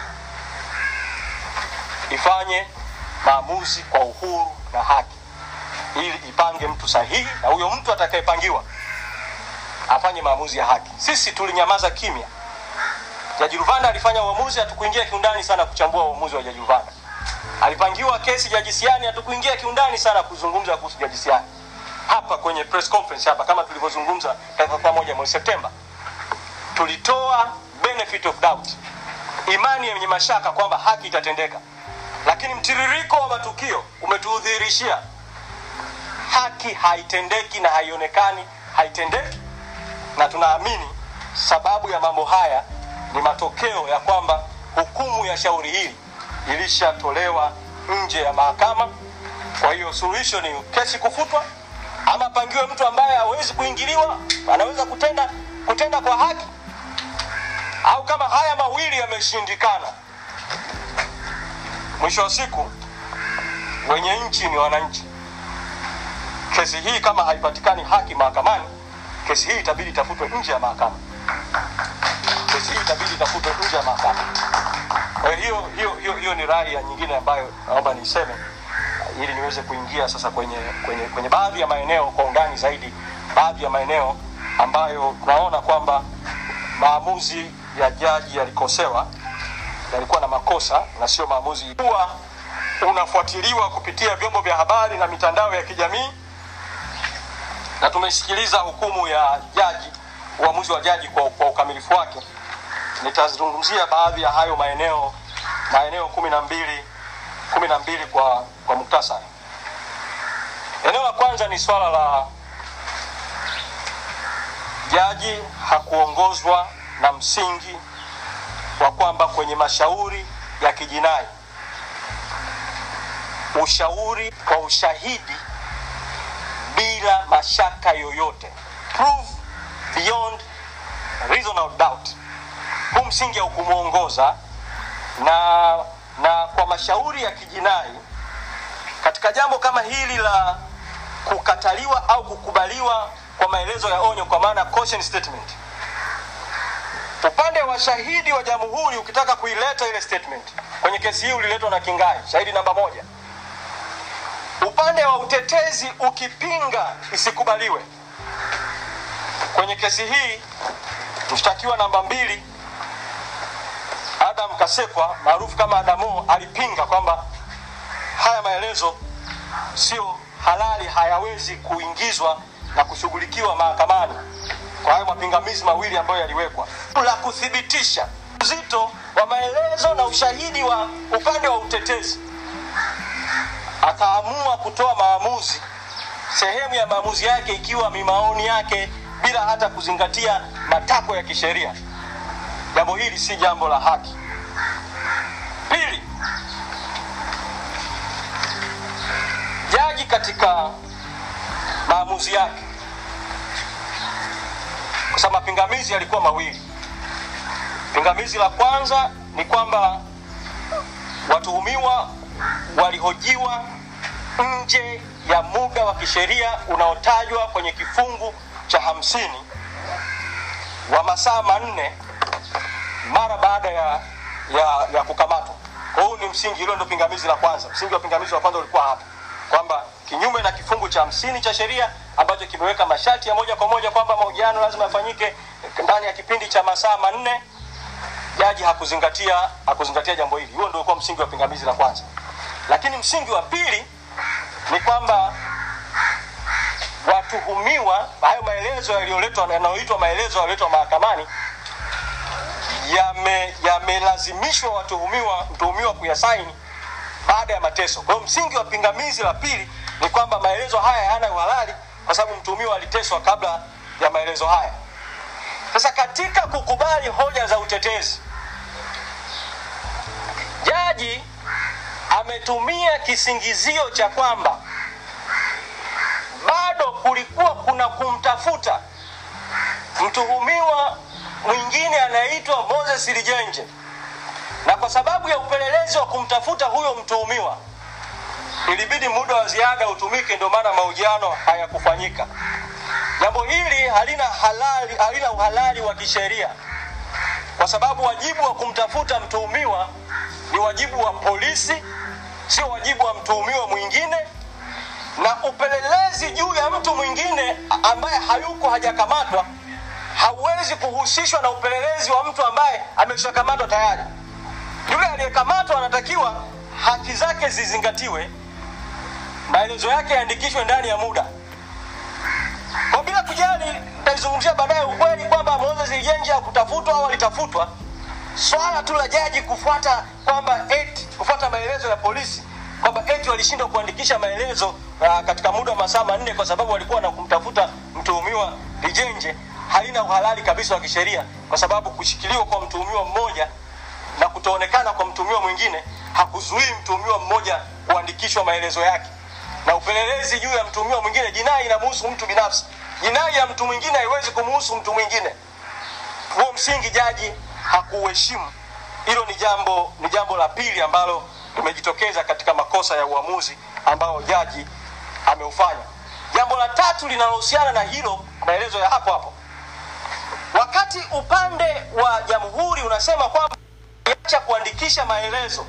ifanye maamuzi kwa uhuru na haki, ili ipange mtu sahihi, na huyo mtu atakayepangiwa afanye maamuzi ya haki. Sisi tulinyamaza kimya. Jaji Ruvanda alifanya uamuzi, hatukuingia kiundani sana kuchambua uamuzi wa Jaji Ruvanda. Alipangiwa kesi Jaji Siani, hatukuingia kiundani sana kuzungumza kuhusu Jaji Siani hapa kwenye press conference hapa, kama tulivyozungumza tarehe 31 mwezi Septemba, tulitoa benefit of doubt, imani yenye mashaka kwamba haki itatendeka, lakini mtiririko wa matukio umetudhihirishia haki haitendeki na haionekani haitendeki, na tunaamini sababu ya mambo haya ni matokeo ya kwamba hukumu ya shauri hili ilishatolewa nje ya mahakama. Kwa hiyo suluhisho ni kesi kufutwa ama pangiwe mtu ambaye hawezi kuingiliwa, anaweza kutenda kutenda kwa haki, au kama haya mawili yameshindikana, mwisho wa siku wenye nchi ni wananchi. Kesi hii kama haipatikani haki mahakamani, kesi hii itabidi itafutwe nje ya mahakama. Kesi hii itabidi itafutwe nje ya mahakama. Kwa hiyo hiyo hiyo hiyo ni rai ya nyingine ambayo naomba niiseme ili niweze kuingia sasa kwenye kwenye kwenye baadhi ya maeneo kwa undani zaidi, baadhi ya maeneo ambayo tunaona kwamba maamuzi ya jaji yalikosewa, yalikuwa na makosa na sio maamuzi kuwa unafuatiliwa kupitia vyombo vya habari na mitandao ya kijamii na tumesikiliza hukumu ya jaji, uamuzi wa jaji kwa, kwa ukamilifu wake. Nitazungumzia baadhi ya hayo maeneo maeneo kumi na mbili kumi na mbili kwa, kwa muktasari. Eneo la kwanza ni swala la jaji hakuongozwa na msingi wa kwamba kwenye mashauri ya kijinai ushauri kwa ushahidi bila mashaka yoyote, prove beyond reasonable doubt, huu msingi haukumwongoza na, na kwa mashauri ya kijinai katika jambo kama hili la kukataliwa au kukubaliwa kwa maelezo ya onyo, kwa maana caution statement, upande wa shahidi wa jamhuri ukitaka kuileta ile statement kwenye kesi hii uliletwa na Kingai, shahidi namba moja. Upande wa utetezi ukipinga isikubaliwe kwenye kesi hii, mshtakiwa namba mbili Adam Kasekwa maarufu kama Adamo alipinga kwamba haya maelezo sio halali, hayawezi kuingizwa na kushughulikiwa mahakamani kwa hayo mapingamizi mawili ambayo yaliwekwa, la kuthibitisha uzito wa maelezo na ushahidi wa upande wa utetezi. Akaamua kutoa maamuzi, sehemu ya maamuzi yake ikiwa ni maoni yake bila hata kuzingatia matakwa ya kisheria. Jambo hili si jambo la haki. Pili, jaji katika maamuzi yake, kwa sababu mapingamizi yalikuwa mawili. Pingamizi la kwanza ni kwamba watuhumiwa walihojiwa nje ya muda wa kisheria unaotajwa kwenye kifungu cha hamsini wa masaa manne mara baada ya, ya, ya kukamatwa. Kwa hiyo ni msingi, hilo ndio pingamizi la kwanza. Msingi wa pingamizi la kwanza ulikuwa hapa kwamba kinyume na kifungu cha hamsini cha sheria ambacho kimeweka masharti ya moja kwa moja kwamba mahojiano lazima yafanyike ndani ya kipindi cha masaa manne, jaji hakuzingatia hakuzingatia jambo hili. Huo ndio ulikuwa msingi wa pingamizi la kwanza. Lakini msingi wa pili ni kwamba watuhumiwa, hayo maelezo yaliyoletwa yanayoitwa maelezo yaliyoletwa mahakamani yame- yamelazimishwa watuhumiwa mtuhumiwa kuyasaini baada ya mateso. Kwa hiyo msingi wa pingamizi la pili ni kwamba maelezo haya hayana uhalali kwa sababu mtuhumiwa aliteswa kabla ya maelezo haya. Sasa katika kukubali hoja za utetezi, jaji ametumia kisingizio cha kwamba bado kulikuwa kuna kumtafuta mtuhumiwa mwingine anayeitwa Moses Lijenje, na kwa sababu ya upelelezi wa kumtafuta huyo mtuhumiwa ilibidi muda wa ziada utumike, ndio maana mahojiano hayakufanyika. Jambo hili halina halali, halina uhalali wa kisheria kwa sababu wajibu wa kumtafuta mtuhumiwa ni wajibu wa polisi, sio wajibu wa mtuhumiwa mwingine, na upelelezi juu ya mtu mwingine ambaye hayuko hajakamatwa hauwezi kuhusishwa na upelelezi wa mtu ambaye ameshakamatwa tayari. Yule aliyekamatwa anatakiwa haki zake zizingatiwe, maelezo yake yaandikishwe ndani ya muda. Kwa bila kujali, nitaizungumzia baadaye ukweli kwamba Moses Lijenje hakutafutwa au alitafutwa. Swala tu la jaji kufuata kwamba eti kufuata maelezo ya polisi kwamba eti walishindwa kuandikisha maelezo uh, katika muda wa masaa manne kwa sababu walikuwa na kumtafuta mtuhumiwa Lijenje halina uhalali kabisa wa kisheria, kwa sababu kushikiliwa kwa mtuhumiwa mmoja na kutoonekana kwa mtuhumiwa mwingine hakuzuii mtuhumiwa mmoja kuandikishwa maelezo yake, na upelelezi juu ya mtuhumiwa mwingine, jinai inamhusu mtu binafsi, jinai ya mtu mwingine haiwezi kumhusu mtu mwingine. Huo msingi jaji hakuuheshimu. Hilo ni jambo ni jambo la pili ambalo limejitokeza katika makosa ya uamuzi ambao jaji ameufanya. Jambo la tatu linalohusiana na hilo, maelezo ya hapo hapo, wakati upande wa jamhuri unasema kwamba acha kuandikisha maelezo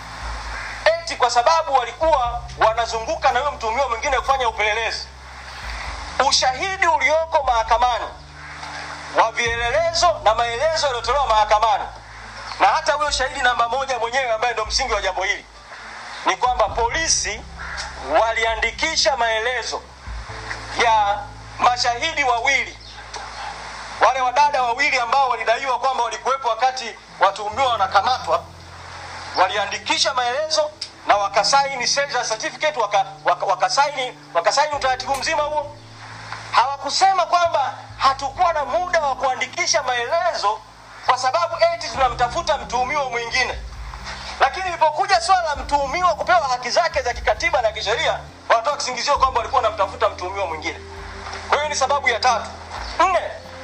eti kwa sababu walikuwa wanazunguka na huyo mtuhumiwa mwingine kufanya upelelezi. Ushahidi ulioko mahakamani wa vielelezo na maelezo yaliyotolewa mahakamani na hata huyo shahidi namba moja mwenyewe ambaye ndo msingi wa jambo hili ni kwamba polisi waliandikisha maelezo ya mashahidi wawili wale wadada wawili ambao walidaiwa kwamba walikuwepo wakati watuhumiwa wanakamatwa waliandikisha maelezo na wakasaini seizure certificate waka, waka, wakasaini wakasaini utaratibu mzima huo hawakusema kwamba hatukuwa na muda wa kuandikisha maelezo kwa sababu eti tunamtafuta mtuhumiwa mwingine lakini ilipokuja swala la mtuhumiwa kupewa haki zake za kikatiba na kisheria wanatoa kisingizio kwamba walikuwa wanamtafuta mtuhumiwa mwingine kwa hiyo ni sababu ya tatu nne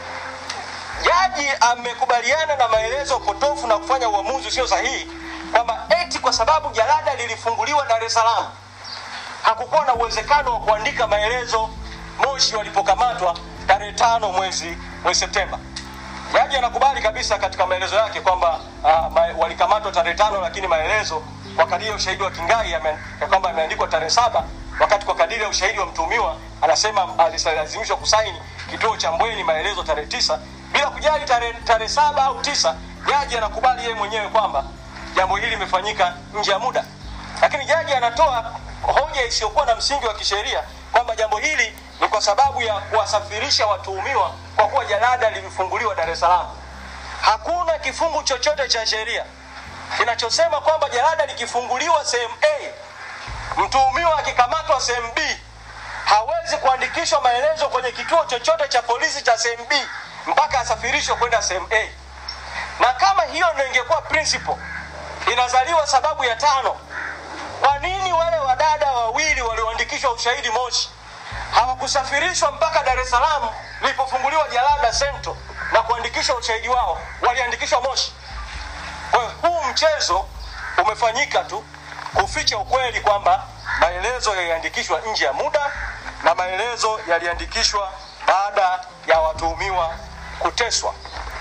jaji amekubaliana na maelezo potofu na kufanya uamuzi usio sahihi kwamba eti kwa sababu jalada lilifunguliwa dar es salaam hakukuwa na uwezekano wa kuandika maelezo moshi walipokamatwa tarehe tano mwezi mwezi septemba jaji anakubali kabisa katika maelezo yake kwamba uh, ma, walikamatwa tarehe tano lakini maelezo kwa kadiri ya ushahidi wa kingai yame- ya kwamba yameandikwa tarehe saba wakati kwa kadiri ya ushahidi wa mtuhumiwa anasema alilazimishwa kusaini kituo cha mbweni maelezo tarehe tisa bila kujali tarehe tarehe saba au tisa jaji anakubali yeye mwenyewe kwamba jambo hili limefanyika nje ya muda lakini jaji anatoa hoja isiyokuwa na msingi wa kisheria kwamba jambo hili ni kwa sababu ya kuwasafirisha watuhumiwa kwa kuwa jalada lilifunguliwa dar es salaam hakuna kifungu chochote cha sheria kinachosema kwamba jalada likifunguliwa sehemu a mtuhumiwa akikamatwa sehemu b hawezi kuandikishwa maelezo kwenye kituo chochote cha polisi cha sehemu b mpaka asafirishwe kwenda sehemu a na kama hiyo ndio ingekuwa principle inazaliwa sababu ya tano kwa nini wale wadada wawili walioandikishwa ushahidi moshi hawakusafirishwa mpaka dar es salaam lilipofunguliwa jalada sento na kuandikishwa ushahidi wao waliandikishwa moshi kwa hiyo huu mchezo umefanyika tu kuficha ukweli kwamba maelezo yaliandikishwa nje ya muda na maelezo yaliandikishwa baada ya watuhumiwa kuteswa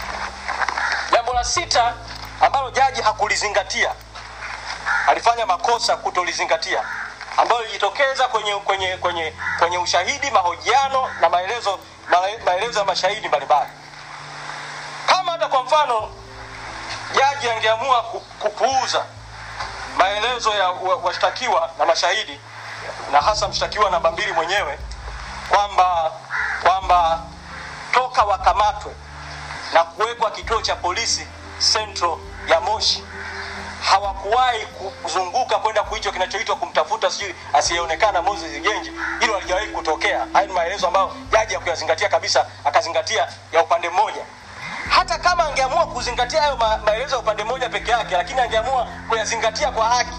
jambo la sita ambalo jaji hakulizingatia alifanya makosa kutolizingatia ambayo ilijitokeza kwenye kwenye kwenye kwenye ushahidi mahojiano na maelezo maele- maelezo ya mashahidi mbalimbali kama hata kwa mfano jaji angeamua ku- kupuuza maelezo ya wa- washtakiwa na mashahidi na hasa mshtakiwa namba mbili mwenyewe kwamba kwamba toka wakamatwe na kuwekwa kituo cha polisi central ya moshi hawakuwahi kuzunguka kwenda kuicho kinachoitwa kumtafuta sijui asiyeonekana moses genji hilo halijawahi kutokea haya ni maelezo ambayo jaji hakuyazingatia kabisa akazingatia ya upande mmoja hata kama angeamua kuzingatia hayo ma, maelezo ya upande mmoja peke yake lakini angeamua kuyazingatia kwa haki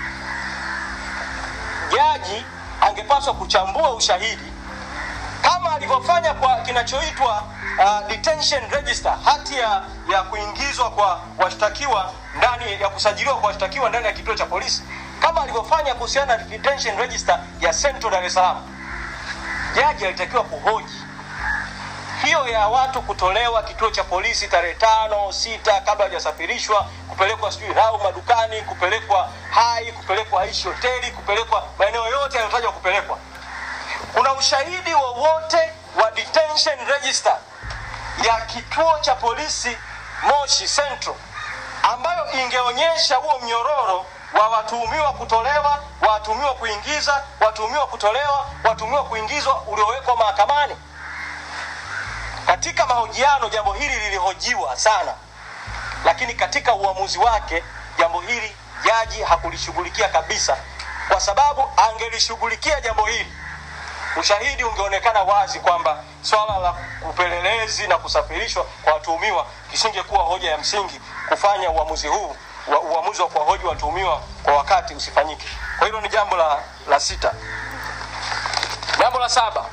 jaji angepaswa kuchambua ushahidi kama alivyofanya kwa kinachoitwa uh, detention register hati ya, ya kuingizwa kwa washtakiwa ndani ya kusajiliwa kwa washtakiwa ndani ya kituo cha polisi kama alivyofanya kuhusiana na detention register ya central dar es salaam jaji alitakiwa kuhoji hiyo ya watu kutolewa kituo cha polisi tarehe tano sita kabla hajasafirishwa kupelekwa sijui rau madukani kupelekwa hai kupelekwa aishi hoteli kupelekwa maeneo yote yaliyotajwa kupelekwa kuna ushahidi wowote wa detention register ya kituo cha polisi moshi central ambayo ingeonyesha huo mnyororo wa watuhumiwa kutolewa watuhumiwa kuingiza watuhumiwa kutolewa watuhumiwa kuingizwa uliowekwa mahakamani katika mahojiano jambo hili lilihojiwa sana lakini katika uamuzi wake jambo hili jaji hakulishughulikia kabisa kwa sababu angelishughulikia jambo hili ushahidi ungeonekana wazi kwamba swala la upelelezi na kusafirishwa kwa watuhumiwa kisingekuwa hoja ya msingi kufanya uamuzi huu wa, uamuzi wa kuwahoji watuhumiwa kwa wakati usifanyike kwa hilo ni jambo la, la sita jambo la saba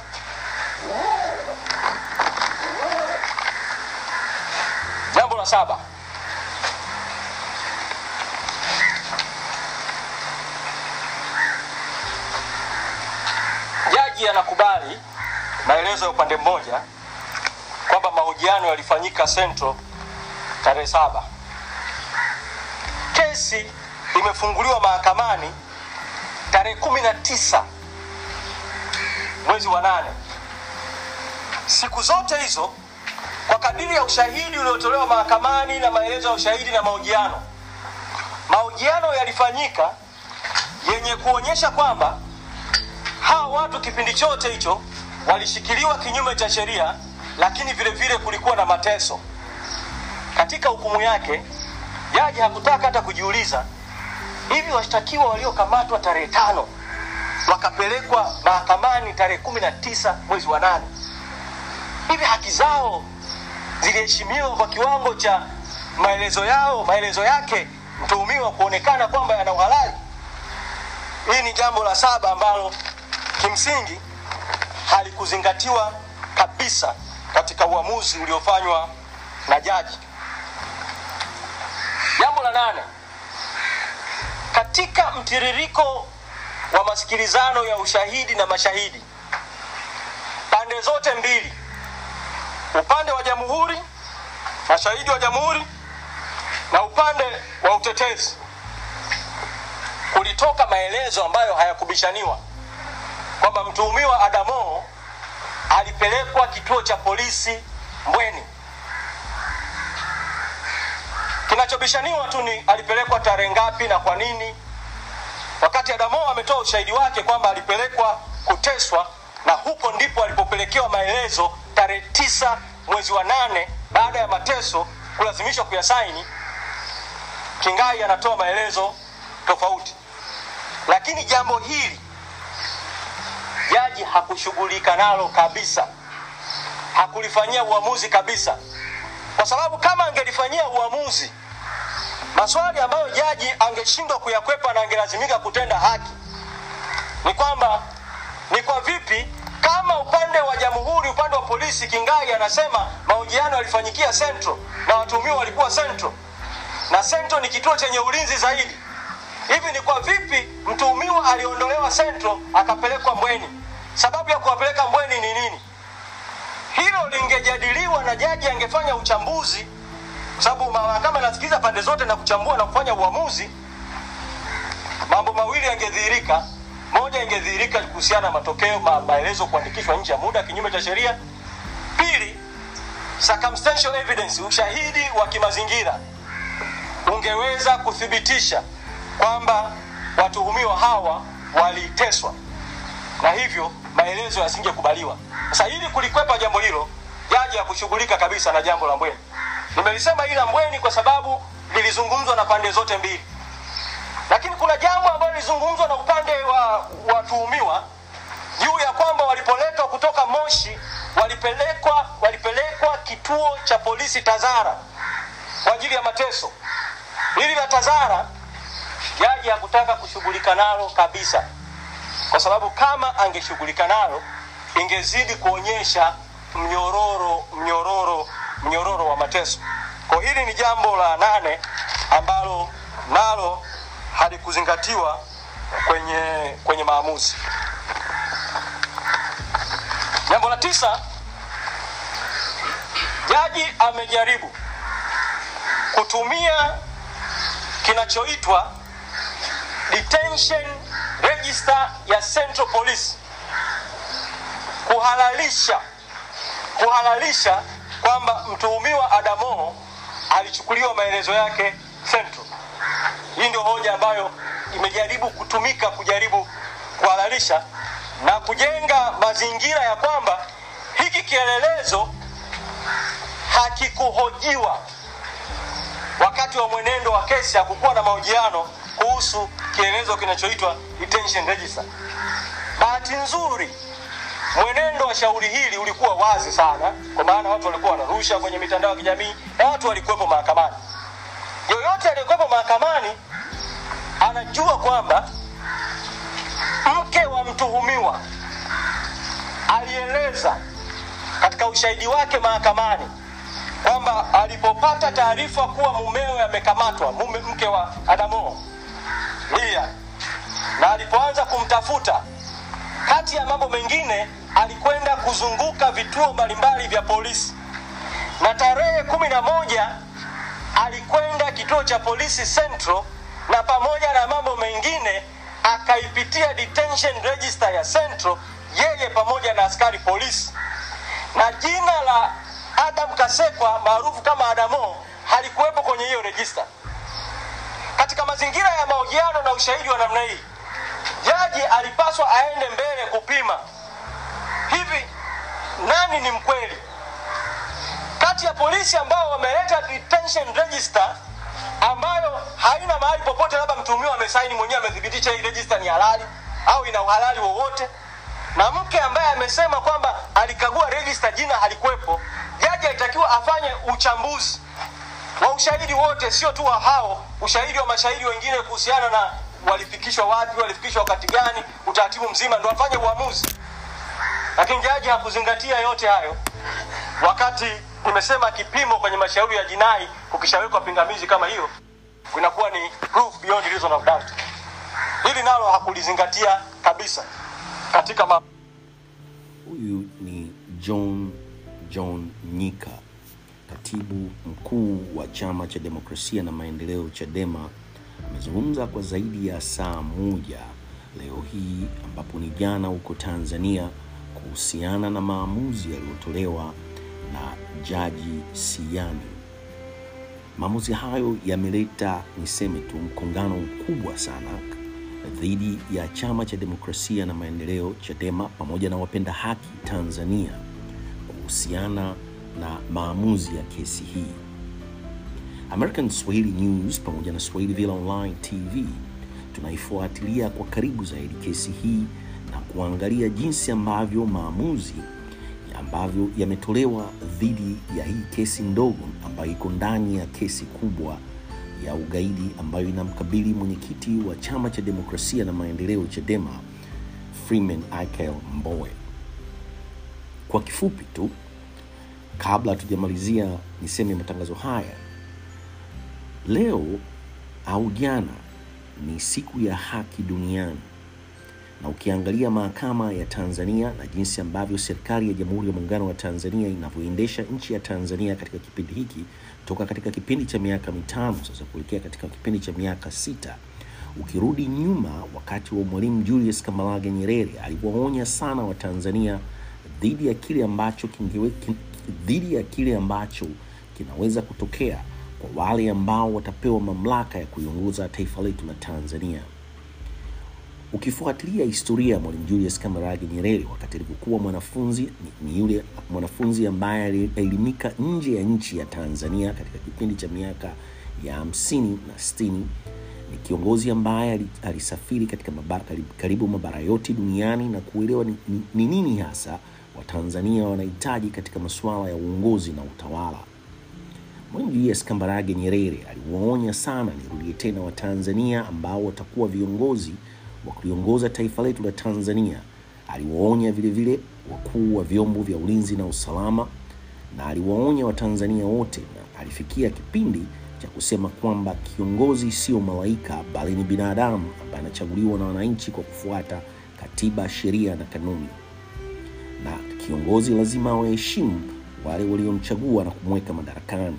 jambo la saba jaji anakubali maelezo ya upande mmoja kwamba mahojiano yalifanyika central tarehe saba kesi imefunguliwa mahakamani tarehe kumi na tisa mwezi wa nane siku zote hizo kwa kadiri ya ushahidi uliotolewa mahakamani na maelezo ya ushahidi na mahojiano mahojiano yalifanyika yenye kuonyesha kwamba hawa watu kipindi chote hicho walishikiliwa kinyume cha sheria, lakini vile vile kulikuwa na mateso. Katika hukumu yake, jaji hakutaka hata kujiuliza hivi washtakiwa waliokamatwa tarehe tano wakapelekwa mahakamani tarehe kumi na tisa mwezi wa nane hivi haki zao ziliheshimiwa kwa kiwango cha maelezo yao maelezo yake mtuhumiwa kuonekana kwamba yana uhalali hii ni jambo la saba ambalo kimsingi halikuzingatiwa kabisa katika uamuzi uliofanywa na jaji jambo la nane katika mtiririko wa masikilizano ya ushahidi na mashahidi pande zote mbili upande wa jamhuri mashahidi wa jamhuri na upande wa utetezi kulitoka maelezo ambayo hayakubishaniwa kwamba mtuhumiwa adamo alipelekwa kituo cha polisi mbweni kinachobishaniwa tu ni alipelekwa tarehe ngapi na kwa nini wakati adamo ametoa ushahidi wake kwamba alipelekwa kuteswa na huko ndipo alipopelekewa maelezo tarehe tisa mwezi wa nane baada ya mateso kulazimishwa kuyasaini kingai anatoa maelezo tofauti lakini jambo hili jaji hakushughulika nalo kabisa hakulifanyia uamuzi kabisa kwa sababu kama angelifanyia uamuzi maswali ambayo jaji angeshindwa kuyakwepa na angelazimika kutenda haki ni kwamba ni kwa vipi kama upande wa jamhuri upande wa polisi kingai anasema mahojiano yalifanyikia central na watuhumiwa walikuwa central na central ni kituo chenye ulinzi zaidi hivi ni kwa vipi mtuhumiwa aliondolewa central akapelekwa mbweni sababu ya kuwapeleka mbweni ni nini hilo lingejadiliwa na jaji angefanya uchambuzi kwa sababu mahakama inasikiliza pande zote na kuchambua na kufanya uamuzi mambo mawili yangedhihirika moja ingedhihirika kuhusiana na matokeo ma, maelezo kuandikishwa nje ya muda kinyume cha sheria pili circumstantial evidence ushahidi wa kimazingira ungeweza kuthibitisha kwamba watuhumiwa hawa waliteswa na hivyo maelezo yasingekubaliwa sasa ili kulikwepa jambo hilo jaji hakushughulika kabisa na jambo la mbweni nimelisema hili la mbweni kwa sababu lilizungumzwa na pande zote mbili lakini kuna jambo ambalo lilizungumzwa na upande wa watuhumiwa juu ya kwamba walipoletwa kutoka moshi walipelekwa walipelekwa kituo cha polisi tazara kwa ajili ya mateso hili la tazara jaji hakutaka kushughulika nalo kabisa kwa sababu kama angeshughulika nalo ingezidi kuonyesha mnyororo mnyororo mnyororo wa mateso kwa hili ni jambo la nane ambalo nalo halikuzingatiwa kwenye kwenye maamuzi jambo la tisa jaji amejaribu kutumia kinachoitwa detention register ya central police kuhalalisha kuhalalisha kwamba mtuhumiwa adamo alichukuliwa maelezo yake central hii ndio hoja ambayo imejaribu kutumika kujaribu kuhalalisha na kujenga mazingira ya kwamba hiki kielelezo hakikuhojiwa wakati wa mwenendo wa kesi hakukuwa na mahojiano kuhusu kielelezo kinachoitwa detention register bahati nzuri mwenendo wa shauri hili ulikuwa wazi sana kwa maana watu walikuwa wanarusha kwenye mitandao ya kijamii na watu walikuwepo mahakamani yoyote aliyekuwepo mahakamani anajua kwamba mke wa mtuhumiwa alieleza katika ushahidi wake mahakamani kwamba alipopata taarifa kuwa mumewe amekamatwa mume mke wa adamo lia na alipoanza kumtafuta kati ya mambo mengine alikwenda kuzunguka vituo mbalimbali vya polisi na tarehe kumi na moja alikwenda kituo cha polisi central na pamoja na mambo mengine akaipitia detention register ya central yeye pamoja na askari polisi na jina la adam kasekwa maarufu kama adamo halikuwepo kwenye hiyo rejista katika mazingira ya mahojiano na ushahidi wa namna hii jaji alipaswa aende mbele kupima hivi nani ni mkweli kati ya polisi ambao wameleta detention register ambayo haina mahali popote, labda mtuhumiwa amesaini mwenyewe, amethibitisha hii register ni halali au ina uhalali wowote, na mke ambaye amesema kwamba alikagua register, jina halikuwepo. Jaji alitakiwa afanye uchambuzi wa ushahidi wote, sio tu wa hao, ushahidi wa mashahidi wengine kuhusiana na walifikishwa wapi, walifikishwa wakati gani, utaratibu mzima, ndo afanye uamuzi. Lakini jaji hakuzingatia yote hayo, wakati nimesema kipimo kwenye mashauri ya jinai kukishawekwa pingamizi kama hiyo, kunakuwa ni proof beyond reason of doubt. Hili nalo hakulizingatia kabisa katika ma Huyu ni John John Nyika, katibu mkuu wa chama cha demokrasia na maendeleo Chadema. Amezungumza kwa zaidi ya saa moja leo hii, ambapo ni jana huko Tanzania, kuhusiana na maamuzi yaliyotolewa na jaji Siani. Maamuzi hayo yameleta niseme tu mkongano mkubwa sana dhidi ya chama cha demokrasia na maendeleo Chadema pamoja na wapenda haki Tanzania kuhusiana na maamuzi ya kesi hii. American Swahili News pamoja na Swahili Villa Online TV tunaifuatilia kwa karibu zaidi kesi hii na kuangalia jinsi ambavyo maamuzi ambavyo yametolewa dhidi ya hii kesi ndogo ambayo iko ndani ya kesi kubwa ya ugaidi ambayo inamkabili mwenyekiti wa chama cha demokrasia na maendeleo Chadema Freeman Aikael Mbowe. Kwa kifupi tu, kabla hatujamalizia niseme matangazo haya, leo au jana ni siku ya haki duniani na ukiangalia mahakama ya Tanzania na jinsi ambavyo serikali ya Jamhuri ya Muungano wa Tanzania inavyoendesha nchi ya Tanzania katika kipindi hiki toka katika kipindi cha miaka mitano sasa kuelekea katika kipindi cha miaka sita, ukirudi nyuma, wakati wa Mwalimu Julius Kambarage Nyerere aliwaonya sana Watanzania dhidi ya kile ambacho kingewe, kin, dhidi ya kile ambacho kinaweza kutokea kwa wale ambao watapewa mamlaka ya kuiongoza taifa letu la Tanzania. Ukifuatilia historia ya Mwalimu Julius Kambarage Nyerere wakati alivyokuwa mwanafunzi, ni, ni yule mwanafunzi ambaye alielimika nje ya nchi ya Tanzania katika kipindi cha miaka ya hamsini na sitini. Ni kiongozi ambaye alisafiri katika mabara, karibu mabara yote duniani na kuelewa ni, ni, ni nini hasa Watanzania wanahitaji katika masuala ya uongozi na utawala. Mwalimu Julius Kambarage Nyerere aliwaonya sana, nirudie tena, Watanzania ambao watakuwa viongozi wa kuliongoza taifa letu la Tanzania. Aliwaonya vile vile wakuu wa vyombo vya ulinzi na usalama, na aliwaonya Watanzania wote, na alifikia kipindi cha kusema kwamba kiongozi sio malaika, bali ni binadamu ambaye anachaguliwa na wananchi kwa kufuata katiba, sheria na kanuni, na kiongozi lazima awaheshimu wale waliomchagua na kumweka madarakani.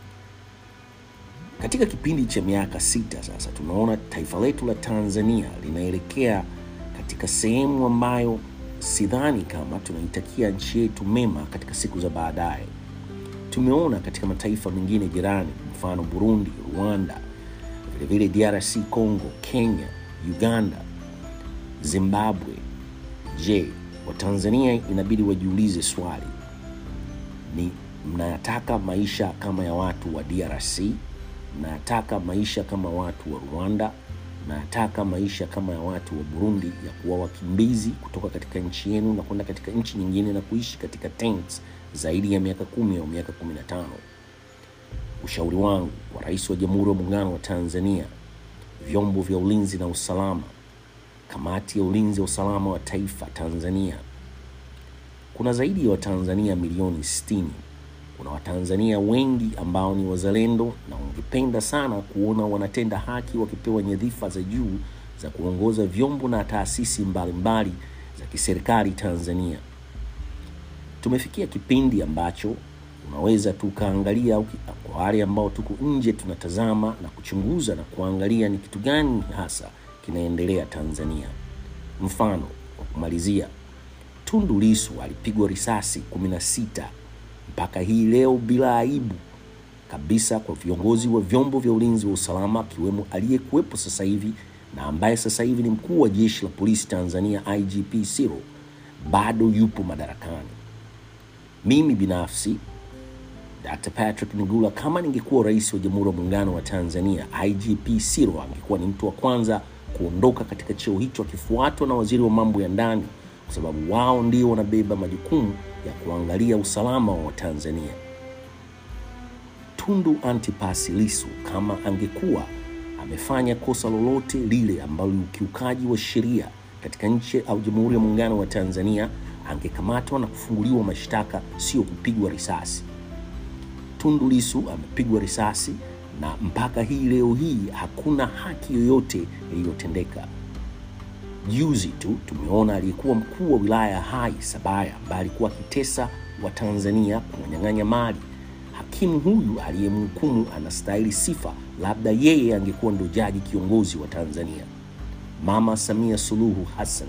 Katika kipindi cha miaka sita sasa, tunaona taifa letu la Tanzania linaelekea katika sehemu ambayo sidhani kama tunaitakia nchi yetu mema katika siku za baadaye. Tumeona katika mataifa mengine jirani, mfano Burundi, Rwanda, vilevile DRC Congo, Kenya, Uganda, Zimbabwe. Je, Watanzania inabidi wajiulize swali, ni mnayataka maisha kama ya watu wa DRC? Mnayataka maisha kama watu wa Rwanda? Mnayataka maisha kama ya watu wa Burundi, ya kuwa wakimbizi kutoka katika nchi yenu na kwenda katika nchi nyingine na kuishi katika tents zaidi ya miaka kumi au miaka kumi na tano? Ushauri wangu kwa Rais wa Jamhuri ya Muungano wa Tanzania, vyombo vya ulinzi na usalama, kamati ya ulinzi wa usalama wa taifa Tanzania, kuna zaidi ya Watanzania milioni 60. Kuna Watanzania wengi ambao ni wazalendo na wangependa sana kuona wanatenda haki wakipewa nyadhifa za juu za kuongoza vyombo na taasisi mbalimbali za kiserikali Tanzania. Tumefikia kipindi ambacho unaweza tukaangalia kwa wale ambao tuko nje, tunatazama na kuchunguza na kuangalia ni kitu gani hasa kinaendelea Tanzania. Mfano, kwa kumalizia, Tundu Lissu alipigwa risasi 16 mpaka hii leo bila aibu kabisa kwa viongozi wa vyombo vya ulinzi wa usalama akiwemo aliyekuwepo sasa hivi na ambaye sasa hivi ni mkuu wa jeshi la polisi Tanzania IGP Siro, bado yupo madarakani. Mimi binafsi Dr. Patrick Nigula, kama ningekuwa rais wa Jamhuri ya Muungano wa Tanzania, IGP Sirro angekuwa ni mtu wa kwanza kuondoka katika cheo hicho akifuatwa na waziri wa mambo ya ndani, kwa sababu wao ndio wanabeba majukumu ya kuangalia usalama wa Watanzania. Tundu Antipas Lissu kama angekuwa amefanya kosa lolote lile ambalo ni ukiukaji wa sheria katika nchi au Jamhuri ya Muungano wa Tanzania, angekamatwa na kufunguliwa mashtaka, sio kupigwa risasi. Tundu Lissu amepigwa risasi na mpaka hii leo hii hakuna haki yoyote iliyotendeka. Juzi tu tumeona aliyekuwa mkuu wa wilaya ya Hai Sabaya ambaye alikuwa akitesa Watanzania kuwanyang'anya mali. Hakimu huyu aliyemhukumu anastahili sifa, labda yeye angekuwa ndo jaji kiongozi wa Tanzania. Mama Samia Suluhu Hassan,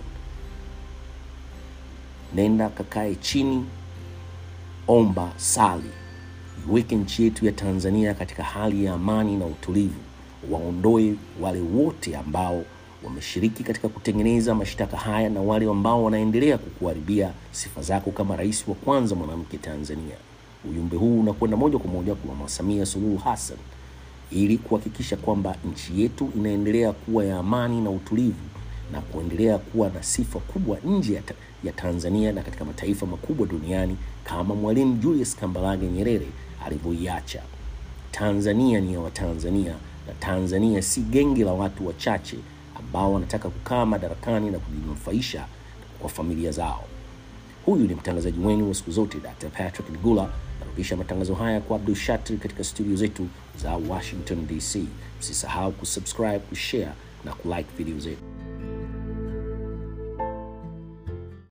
nenda kakae chini, omba, sali, iweke nchi yetu ya Tanzania katika hali ya amani na utulivu, waondoe wale wote ambao wameshiriki katika kutengeneza mashtaka haya na wale ambao wanaendelea kukuharibia sifa zako kama rais wa kwanza mwanamke Tanzania. Ujumbe huu unakwenda moja kwa moja kwa Mama Samia Suluhu Hassan ili kuhakikisha kwamba nchi yetu inaendelea kuwa ya amani na utulivu na kuendelea kuwa na sifa kubwa nje ya, ta ya Tanzania na katika mataifa makubwa duniani kama Mwalimu Julius Kambarage Nyerere alivyoiacha. Tanzania ni ya Watanzania na Tanzania si genge la watu wachache ambao wanataka kukaa madarakani na kujinufaisha kwa familia zao. Huyu ni mtangazaji wenu wa siku zote Dr. Patrick Nigula. Narudisha matangazo haya kwa Abdul Shatri katika studio zetu za Washington DC. Msisahau kusubscribe, kushare na kulike video zetu.